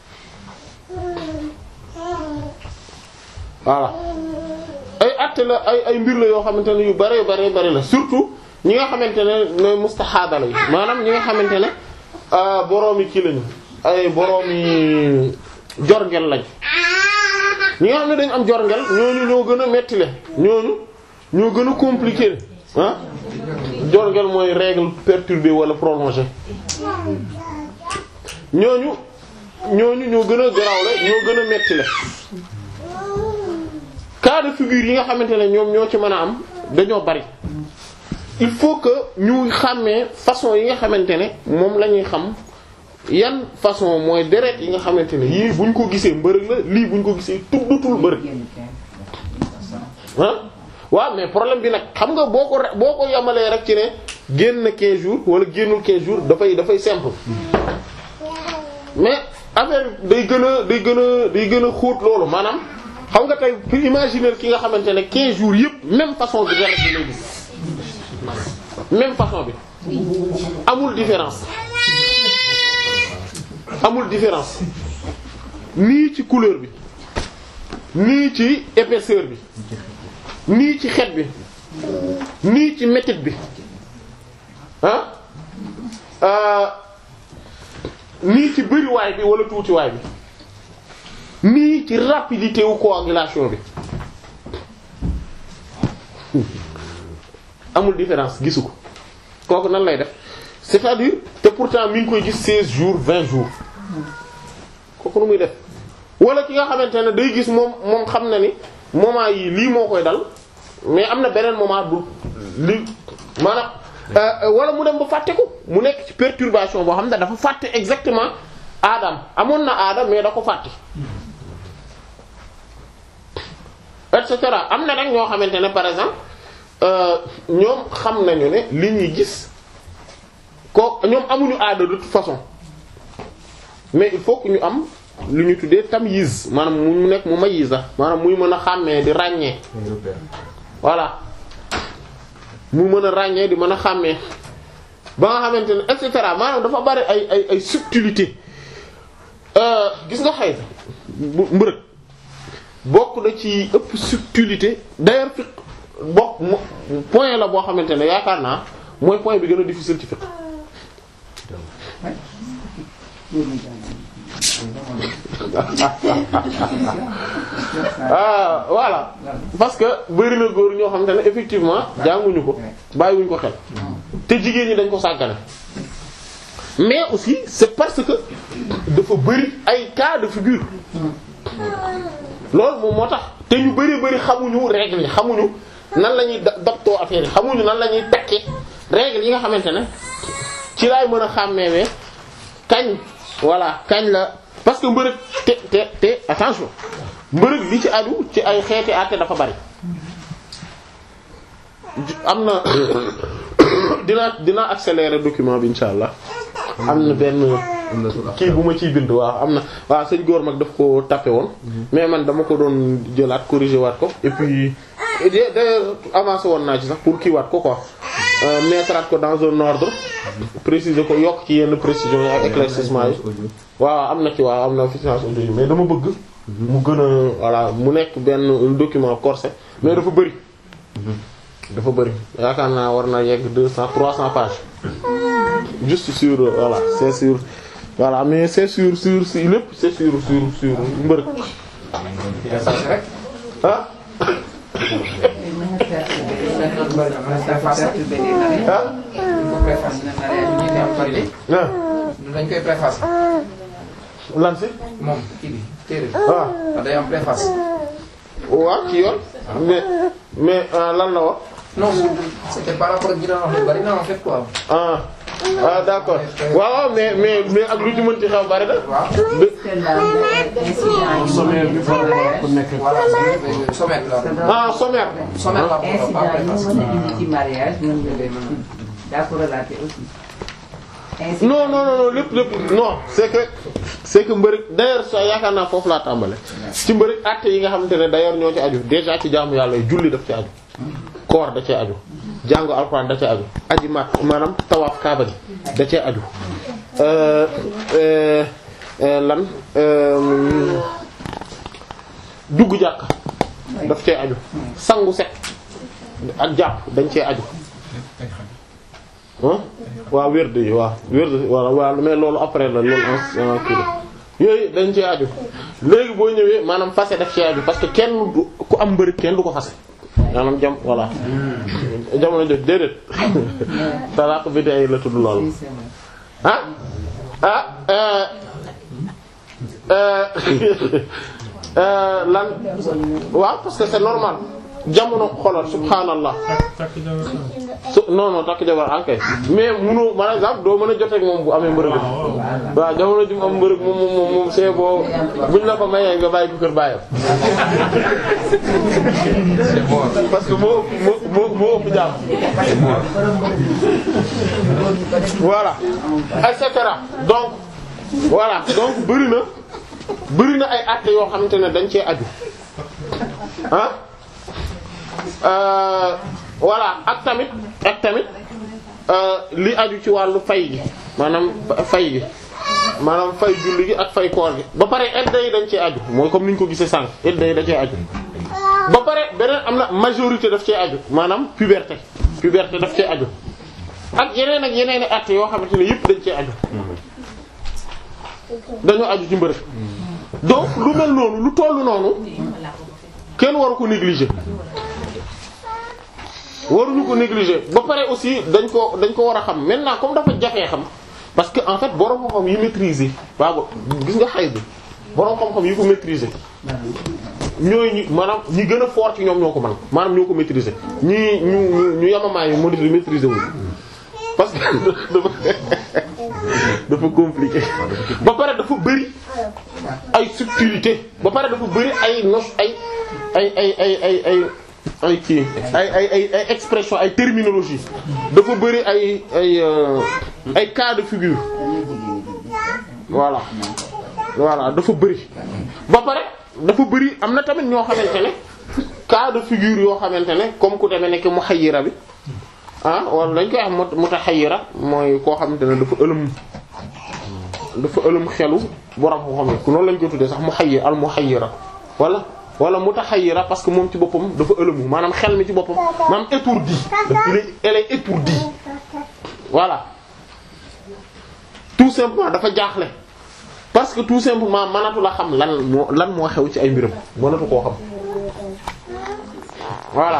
voilà ay atte la ay ay mbir la yoo xamante ne yu bare bare bare la surtout ñi nga xamante ne ne mustahaada la maanaam ñi nga xamante ne boroomi kii lañu ay boroomi jorngel lañ ñi nga xam ne dañu am jorngel ñooñu ñoo gën a metti le ñooñu ñoo gën a compliqué ah jorngel mooy règle perturbée wala prolongée ñooñu ñooñu ñoo gën a garawle ñoo gën a metti le cas de figure yi nga xamante ne ñoom ñoo ci mën a am dañoo bari il faut que ñu xàmmee façon yi nga xamante ne moom la ñuy xam yan façon mooy deret yi nga xamante ne yii buñ ko gisee mbërëg la lii buñ ko gisee tuddutul mbërëg ah waaw mais problème bi nag xam nga boo ko re- boo ko yamalee rek ci ne génn 15 jours wala génnul 15 jours dafay dafay simple mais affaire day gën a day gën a day gën a xóot loolu maanaam xam nga tey pour imaginer ki nga xamante ne 15 jours yëpp même façon bi deret bi lay gis même façon bi amul différence amul différence nii ci couleur bi nii ci épaisseur bi nii ci xet bi nii ci métit bi ah euh nii ci bëriwaay bi wala tuutiwaay bi nii ci rapidité wu coagulation bi amul différence gisu ko kooku nan lay def c'est-à-dire te pourtant mi ngi koy gis 16 jours 20 jours kooku nu muy def wala ki nga xamante ne day gis moom moom xam na ni moment yi lii moo koy dal mais am na beneen moment du li maanaam wala mu dem ba fàtte ko mu nekk ci perturbation boo xam ne dafa fàtte exactement aadam amoon na aada mais da ko fàtte et cetera am na nag ñoo xamante ne par exemple ñoom xam nañu ne li ñuy gis ko ñoom amuñu aada de toute façon mais il faut que ñu am lu ñu tuddee tamyiz maanaam mu nekk mu mayiza maanaam muy mën a xàmmee di ràññee voilà mu mën a ràññee di mën a xàmmee ba nga xamante ne et cetera maanaam dafa bari ay ay ay subtilité gis nga xay bu mbërëg bokk na ci ëpp subtilité d'ailleurs fi bokk point la boo xamante ne yaakaar naa mooy point bi gën a difficile ci fiqh ah voilà parce que bari na góor ñoo xamante ne effectivement jànguñu ko bàyyiwuñu ko xel te jigéen ñi dañ ko sàggane mais aussi c'est parce que dafa bari ay cas de figure loolu moom moo tax te ñu bari bari xamuñu règle yi xamuñu nan la ñuy daptoo affaire yi xamuñu nan la ñuy tekkee règle yi nga xamante ne ci laay mën a xàmmeewee kañ voilà kañ la parce que mbërëg te te te attention mbërëg li ci aju ci ay xeeti àtte dafa bari am na dinaa dinaa accélérer document bi insha allah am na benn kii bu ma ciy bind waaw am na waaw sëñ góor mag daf ko tapé woon mais man dama ko doon jëlaat corriger waat ko et puis d'ailleurs avancé woon naa ci sax pour kii waat ko quoi euh, mettre ko dans un ordre préciser ko yokk ci yenn précision yi ak éclaircissement yi waaw am na ci waaw am na finance audio yi mais dama bëgg mu gën a voilà mu nekk benn document corsé mais dafa bëri dafa bëri yaakaar naa war na yegg deux cents trois cents pages juste sur euh, voilà c'est sur voilà mais c'est sur sur si lépp c'est sur sur sur mbërëg ah ah ah dañ koy préface lan si moom kii bi téere bi ah waaw day am préface waaw ci yoon mais mais ah, lan la wax non c'était par rapport ak ñi doon wax lu bari na en fait quoi ah ah d'accord waaw waaw mais mais mais ak lu ci mën ci xew bari na waaw de- sommaire bi par rapport ku nekk voilà sommet la ah sommaire sommet la pas incident yi préface mën a indi ci mariage mën nga leen daa ko relater aussi. incident non non non non lépp lépp non c'est que c'est que mbërëg d'ailleurs sa yaakaar naa foofu laa tàmbale ci mbërëg acte yi nga xamante ne d'ailleurs ñoo ci aju déjà ci jaamu yàlla yi julli daf ci aju koor da cee aju jàngu alxuraan da cee aju aji mat maanaam tawaaf kaaba gi da cee aju euh, euh, euh, lan euh, dugg jàkka daf cee aju sangu set ak jàpp dañ cee aju ah waaw wérd yi waaw wérd voilà waaw mais loolu après la loolu en kii la yooyu dañ cee aju léegi boo ñëwee maanaam fase daf cee aju parce que kenn du ku am mbëri kenn du ko fase maanaam jam voilà jamono jot déedéet talaaq bi day la tudd loolu c'est vrai. ah ah euh, euh, euh, lan waaw parce que c'est normal jamono xoolal subhaanallah su non non takk jabar ankay mais munu par exemple doo mën a joteeg moom bu amee mbërëg waaw jamono ji mu am mbërëg moom moom moom c'est boo buñ la ko mayee nga bàyyi ko kër bàyyam parce que moo moo moo moo ëpp jàmm voilà et cetera donc voilà donc bëri na bëri na ay actes yoo xamante ne dañ cee aju ah euh, voilà ak tamit ak tamit euh, li aju ci wàllu fay gi maanaam fay gi maanaam fay julli gi ak fay koor gi ba pare edda yi dañ cee aju mooy comme ni ñu ko gisee sànq edda yi dañ cee aju ba pare beneen am na majorité daf cee aju maanaam puberté puberté daf cee aju ak yeneen ak yeneen i at yoo xamante ne yëpp dañ cee aju dañoo aju ci mbërëg donc lu mel noonu lu tollu noonu kenn waru ko négliger waruñu ko négliger ba pare aussi dañ ko dañ ko war a xam maintenant comme dafa jafee xam parce que en fait borom xam-xam yi maîtriser waaw gis nga xay bi borom xam-xam yi ko maîtriser ñooy ñi maanaam ñi gën a fort ci ñoom ñoo ko mën maanaam ñoo ko maîtriser ñi ñu ñu ñu yamamaay yi moo di maîtriser wu parce que dafa dafa compliqué ba pare dafa bëri ay subtilité ba pare dafa bëri ay nos ay ay ay ay ay ay ay kii ay ay ay ay expression ay terminologie dafa bëri ay ay euh, ay cas de figure voilà voilà dafa bëri ba pare dafa bëri am na tamit ñoo xamante ne cas de figure yoo xamante ne comme ku demee nekk muhayyira bi ah wala dañ koy wax mut mutahayyira mooy koo xamante ne dafa ëlëm dafa ëlëm xelu borom xam-xam yi noonu lañ ko tuddee sax muhayyir al muhayyira wala wala mutahayyira parce que moom ci boppam dafa ëlëmu maanaam xel mi ci boppam maanaam étourdi il est elle est étourdie voilà tout simplement dafa jaaxle parce que tout simplement mënatu la xam lan moo lan moo xew ci ay mbiram mënatu koo xam voilà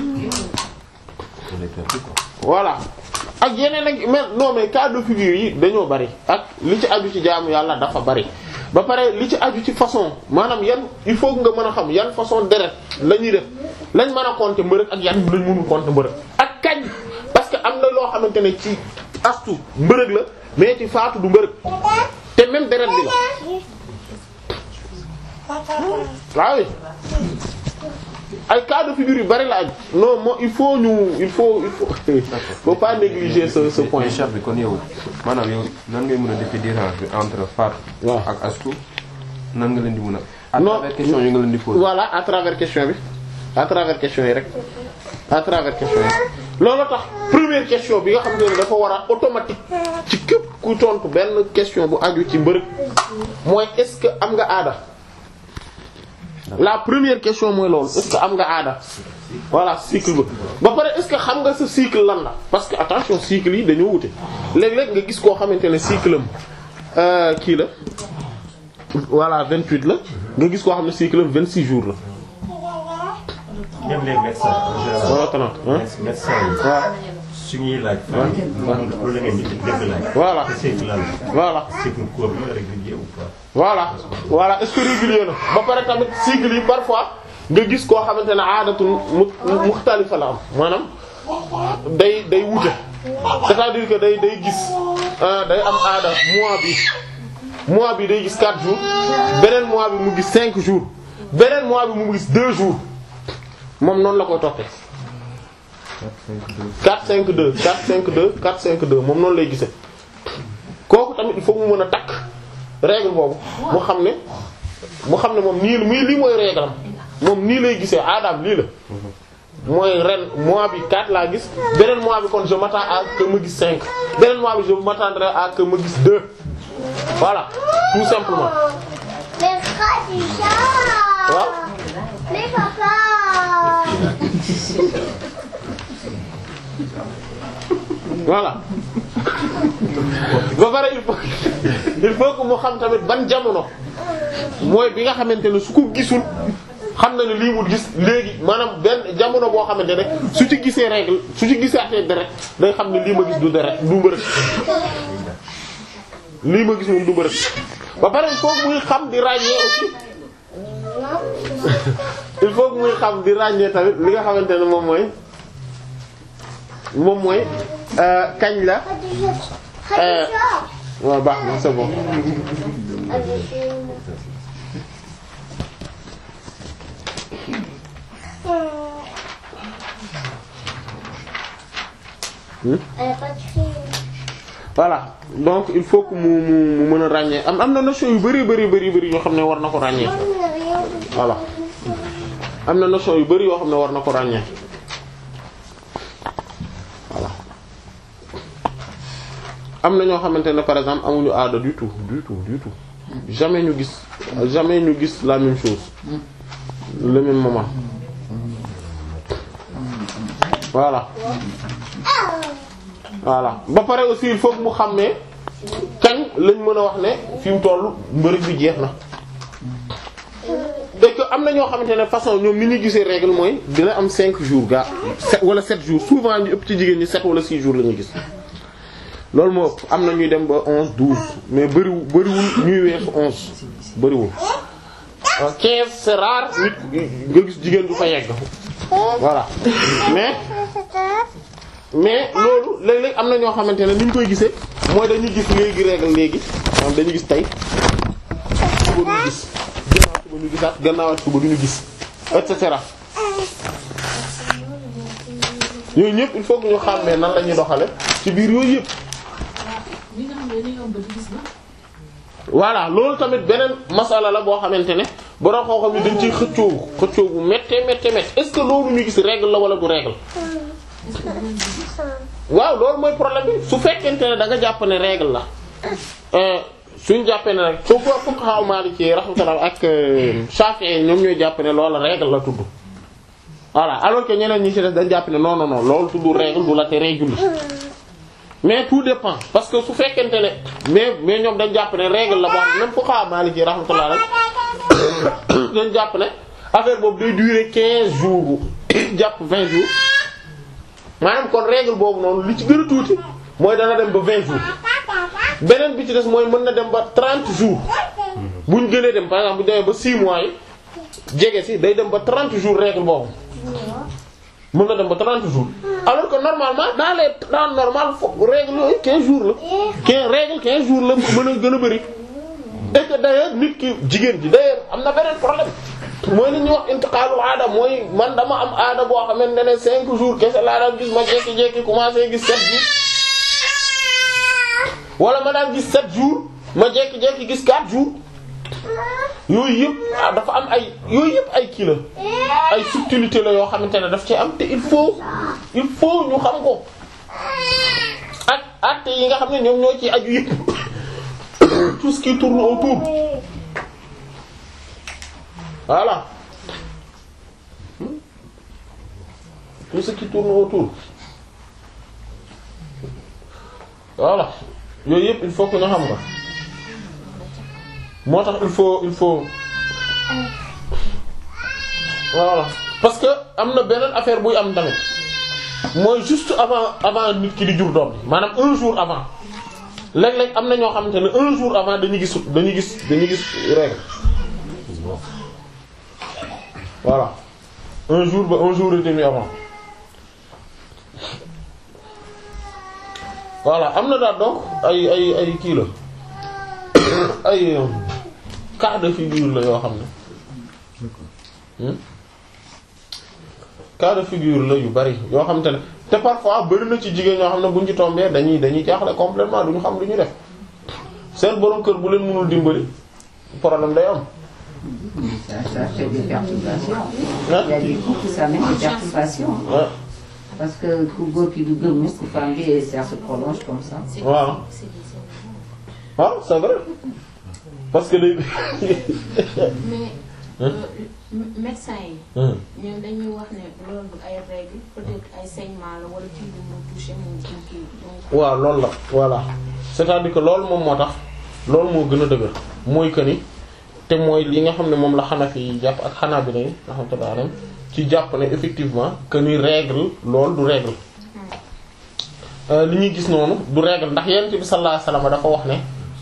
voilà ak yeneen ak mais non mais cas de figure yi dañoo bari ak li ci aju ci jaamu yàlla dafa bari ba pare li ci aju ci façon maanaam yan il faut nga mën a xam yan façon deret la ñuy def lañ mën a compter mbërëg ak yan lañ mënul compter mbërëg ak kañ parce que am na loo xamante ne ci astu mbërëg la mais ci faatu du mbërëg te même deret bi la waaw ay cas de figure yu bari la aju non moo il faut ñu il faut il faut faut pas négliger ce ce point mais chef bi kon yow maanaam yow nan ngay mën a defee différence bi entre Fatou waaw ak Astou nan nga leen di mën a. à Non. travers question yi nga leen di poser. voilà à travers question bi à travers question yi rek à travers question yi loolu tax première question bi nga xam ne dafa war a automatique ci képp ku tontu benn question bu aju ci mbërëg mooy est-ce que am nga aada la première question mooy loolu est-ce que am nga aada voilà cycle ba ba pare est-ce que xam nga sa cycle lan la parce que attention cycle yi dañoo wute léeg-léeg nga gis koo xamante ne cycle am kii la voilà 28 la nga gis koo xam ne cycle am 26 jours la. même les médecins en général. wala trente hein médecins yi. waaw su ñuy laaj. waaw loolu la ngeen di dégg laaj. voilà c'est que lan la. voilà c'est pour corps bi régulier ou pas. voilà voilà est-ce que régulier na ba pare tamit cycle yi parfois nga gis koo xamante ne aadatul mu muxtalifa la am maanaam day day wute c'est-à-dire que day day gis ah day am aada mois bi mois bi day gis 4 jours beneen mois bi mu gis 5 jours beneen mois bi mu gis 2 jours moom noonu la koy toppee 4 5 2 4 5 2 4 5 2 moom noonu lay gisee kooku tamit il faut mu mën a takk règle boobu mu xam ne mu xam ne moom nii muy lii mooy règle am moom nii lay gisee aadaam lii la mooy ren mois bi 4 laa gis beneen mois bi kon je m'attends à que ma gis 5 beneen mois bi je m'attendrai à que ma gis 2 voilà tout simplement Les bras du chat waaw Les papas voilà ba pare il faut il faut que mu xam tamit ban jamono mooy bi nga xamante ne su ko gisul xam na ne lii mu gis léegi maanaam benn jamono boo xamante ne su ci gisee règle su ci gisee atee deret day xam ne lii ma gis du deret du mbërëg lii ma gis moom du mbërëg ba pare il faut que muy xam di ràññee aussi il faut que muy xam di ràññee tamit li nga xamante ne moom mooy moom mooy euh, kañ la Euh, waaw baax na c'est bon Elle a pas de cri. voilà donc il faut que mu mu mu mën a ràññee am am na notion yu bari bari bari bari yoo xam ne war na ko ràññee voilà am na notion yu bari yoo xam ne war na ko ràññee voilà am na ñoo xamante ne par exemple amuñu aada du tout du tout du tout jamais ñu gis jamais ñu gis la même chose le même moment voilà voilà ba pare aussi il faut que mu xam ne kañ lañ mën a wax ne fi mu toll mbërëg bi jeex na et que am na ñoo xamante ne façon ñoom ni ñu gisee règle mooy dina am 5 jours gaa sept wala 7 jours souvent ñu ëpp ci jigéen ñi 7 wala 6 jours la ñuy gis loolu moo ëpp am na ñuy dem ba 11 12 mais bëriwul bëriwul ñuy weesu 11 bëriwul. 15 c'est rare nit nga gis jigéen du fa yegg voilà mais. mais loolu léeg-léeg am na ñoo xamante ne ni ñu koy gisee mooy dañuy gis léegi règle léegi maanaam dañuy gis tey suba ñu gis gannaaw suba ñu gisaat gannaawaat suba du ñu gis et cetera yooyu ñëpp il faut que ñu xàmmee nan la ñuy doxale ci biir yooyu yëpp. ñi nga xam ne dañuy yomb di gis na. voilà loolu tamit beneen masala la boo xamante ne borom xoo xam ne dañ ciy xëccoo xëccoo bu méttee méttee méttee est-ce que loolu ñu gis règle la wala du règle. waaw loolu mooy problème bi su fekkente ne da nga jàpp ne règle la suñ jàppee ne rek soo ko fuqaha Maliki rahmatullah ak Shafi'i ñoom ñooy jàpp ne loolu règle la tudd voilà alors que ñeneen ñi ci des dañ jàpp ne non non non loolu tudd règle du la te règle mais tout dépend parce que su fekkente ne mais mais ñoom dañ jàpp ne règle la boo xam même fuqaha Maliki rahmatullah rek dañ jàpp ne affaire boobu day durer 15 jours jàpp 20 jours. maanaam kon règle boobu noonu li ci gën a tuuti mooy dana dem ba 20 jours beneen bi ci des mooy mën na dem ba 30 jours bu ñu gënee dem par exemple bu ñu demee ba 6 mois yi jege si day dem ba 30 jours règle boobu mën na dem ba 30 jours alors que normalement dans les temps normal fo règle yooyu 15 jours la 15 règle 15 jours la mën a gën a bari et que d'ailleurs nit ki jigéen ji d'ailleurs am na beneen problème. mooy li ñuy wax intiqaalu aada mooy man dama am aada boo xamante ne cinq jours kese laa daan gis ma jékki-jékki commencé gis sept jours wala ma daan gis sept jours ma jékki-jékki gis quatre jours yooyu yëpp ah, dafa am ay yooyu yëpp ay kii la ay subtilité la yoo xamante ne daf ci am te il faut il faut ñu xam ko ak acte yi nga xam ne ñoom ñoo ci aju yëpp tout ce qui tourne autour voilà tout ce qui tourne autour voilà yooyu yëpp il faut que ñu xam ko moo tax il faut il faut voilà parce que am na beneen affaire buy am tamit mooy juste avant avant nit ki di jur doom bi maanaam un jour avant léeg-léeg am na ñoo xamante ne un jour avant dañuy gis dañuy gis dañuy gis règle voilà un jour ba un jour et demi avant voilà am na daal donc ay ay ay kii la ay cas de figure la yoo xam ne hmm? cas de figure la yu bari yoo xam te ne te parfois bari na ci jigéen ñoo xam ne buñ ci tombé dañuy dañuy jaaxle complètement duñu xam lu ñu def seen borom kër bu leen mënul dimbali problème day am. Ça, ça fait des perturbations. Hein? Il y a des couples, ça met des perturbations. Ouais. Parce que ku góor ki du gëm mukk ku femme bi ça se prolonge comme ça. waaw waaw c'est vrai parce que day. mais Hein? euh, médecin yi Hmm. ñoom dañuy wax ne loolu du ay règles peut-être ay saignement la wala kii bu mu touché mu mu kii donc waaw loolu la voilà c'est-à-dire que loolu moom moo tax loolu moo gën a dëgër mooy que ni te mooy li nga xam ne moom la Hanafi yi jàpp ak Hanabila yi rahmatullah alayhim ci jàpp ne effectivement que ni règle loolu du règle Euh, li ñuy gis noonu du règle ndax yonent bi sallallahu alayhi wasallam dafa wax ne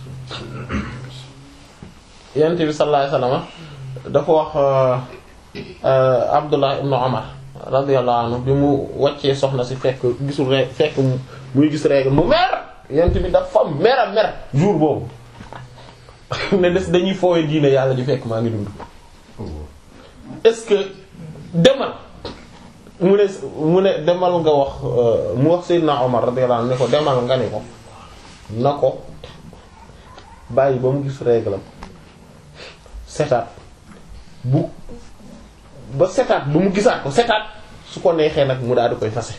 yonent bi sallallahu alayhi wasallam dafa wax euh, euh, Abdullah ibn Umar radiyallahu anhu bi mu wàccee soxna si fekk gisul ré fekk mu- muy gis règle mu mer yonent bi dafa mer a mer jour boobu ne des dañuy foowe diine yàlla ji fekk maa ngi dund est-ce que demal mu ne mu ne demal nga wax euh, mu wax Seydina Omar radiyallahu anhu ne ko demal nga ne ko na ko bàyyi ba mu gis règle am setaat bu ba setaat ba mu gisaat ko setaat su ko neexee nag mu daal di koy fase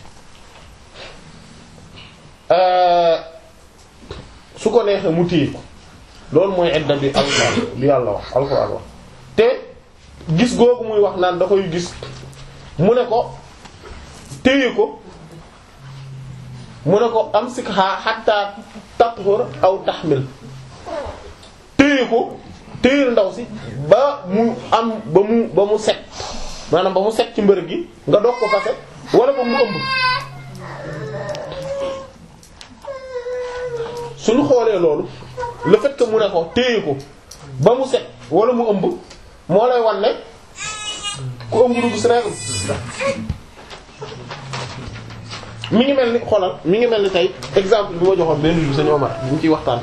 Euh, su ko neexee mu téye ko loolu mooy edda bi alxuraan bi yàlla wax alxuraan wax te gis googu muy wax naan da koy gis mu ne ko téye ko mu ne ko amsikha hatta tathur aw tahmil téye ko téye ndaw si ba mu am ba mu ba mu set maanaam ba mu set ci mbërëg gi nga doog ko fase wala ba mu ëmb suñu xoolee loolu le fait que mu ne ko téye ko ba mu set wala mu ëmb moo lay wan ne ku ëmb du gis règle mi ngi mel ni xoolal mi ngi mel ni tey exemple bi ma joxoon benn jour sañu Omar bu ñu ciy waxtaan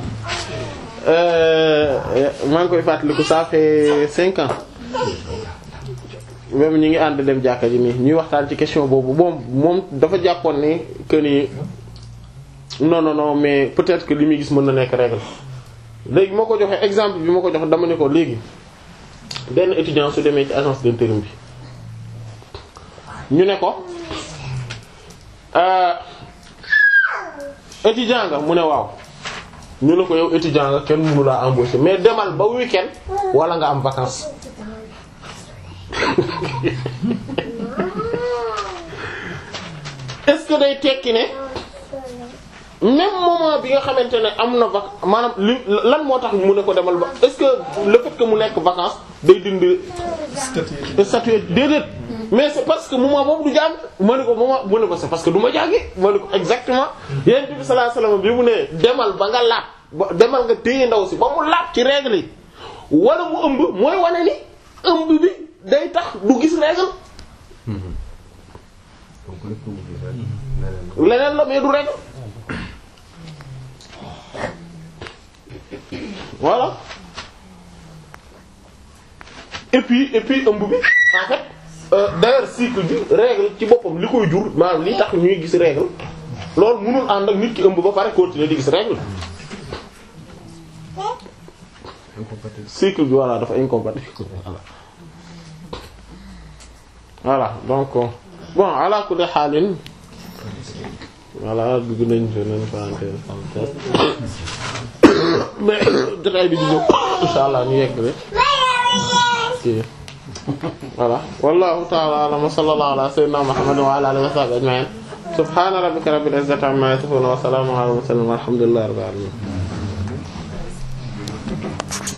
maa ngi koy fàttaliku ça fait cinq ans même ñu ngi ànd dem jàkka ji nii ñuy waxtaan ci question boobu moom moom dafa jàppoon ni que ni non non non mais peut-être que li muy gis mën na nekk règle léegi moo ko joxee exemple bi ma ko jox dama ne ko léegi benn étudiant su demee ci agence d'intérim bi ñu ne ko euh, étudiant nga mu ne waaw ñu ne ko yow étudiant nga kenn mënu laa embaucher mais demal ba week-end wala nga am vacances est-ce que day tekki ne même moment bi nga xamante ne am na vac maanaam li lan moo tax mu ne ko demal ba est-ce que le fait que mu nekk vacances day dindi statut déedéet mais c'est parce que moment boobu du jàng ma ne ko moment mu ne ko c'est parce que du ma jàngi ma ne ko exactement yonent bi sallallahu alayhi wasallam bi mu ne demal ba nga laab ba demal nga téye ndaw si ba mu laab ci règle yi wala mu ëmb mooy wane ni ëmb bi day tax du gis règle leneen la mais du règle voilà et puis et puis ëmb bi en fait euh, d'ailleurs cycle bi règle ci boppam li koy jur maanaam li tax ñuy gis règle loolu mënul ànd ak nit ki ëmb ba pare continuer di gis règle cycle bi voilà dafa incompatible voilà voilà donc bon ala kulli xaalin voilà dugg nañ fi nañ parenthèse parenthèse mais jotaay bi di ñëw insha allah ñu yegg rek ci voilà wallahu ta'ala a'lam wa sallallahu ala sayyidina muhammad wa ala alihi wa sahbihi ajma'in subhana rabbika rabbil izzati amma yasifun wa salamun ala al mursalin walhamdulillahi rabbil alamin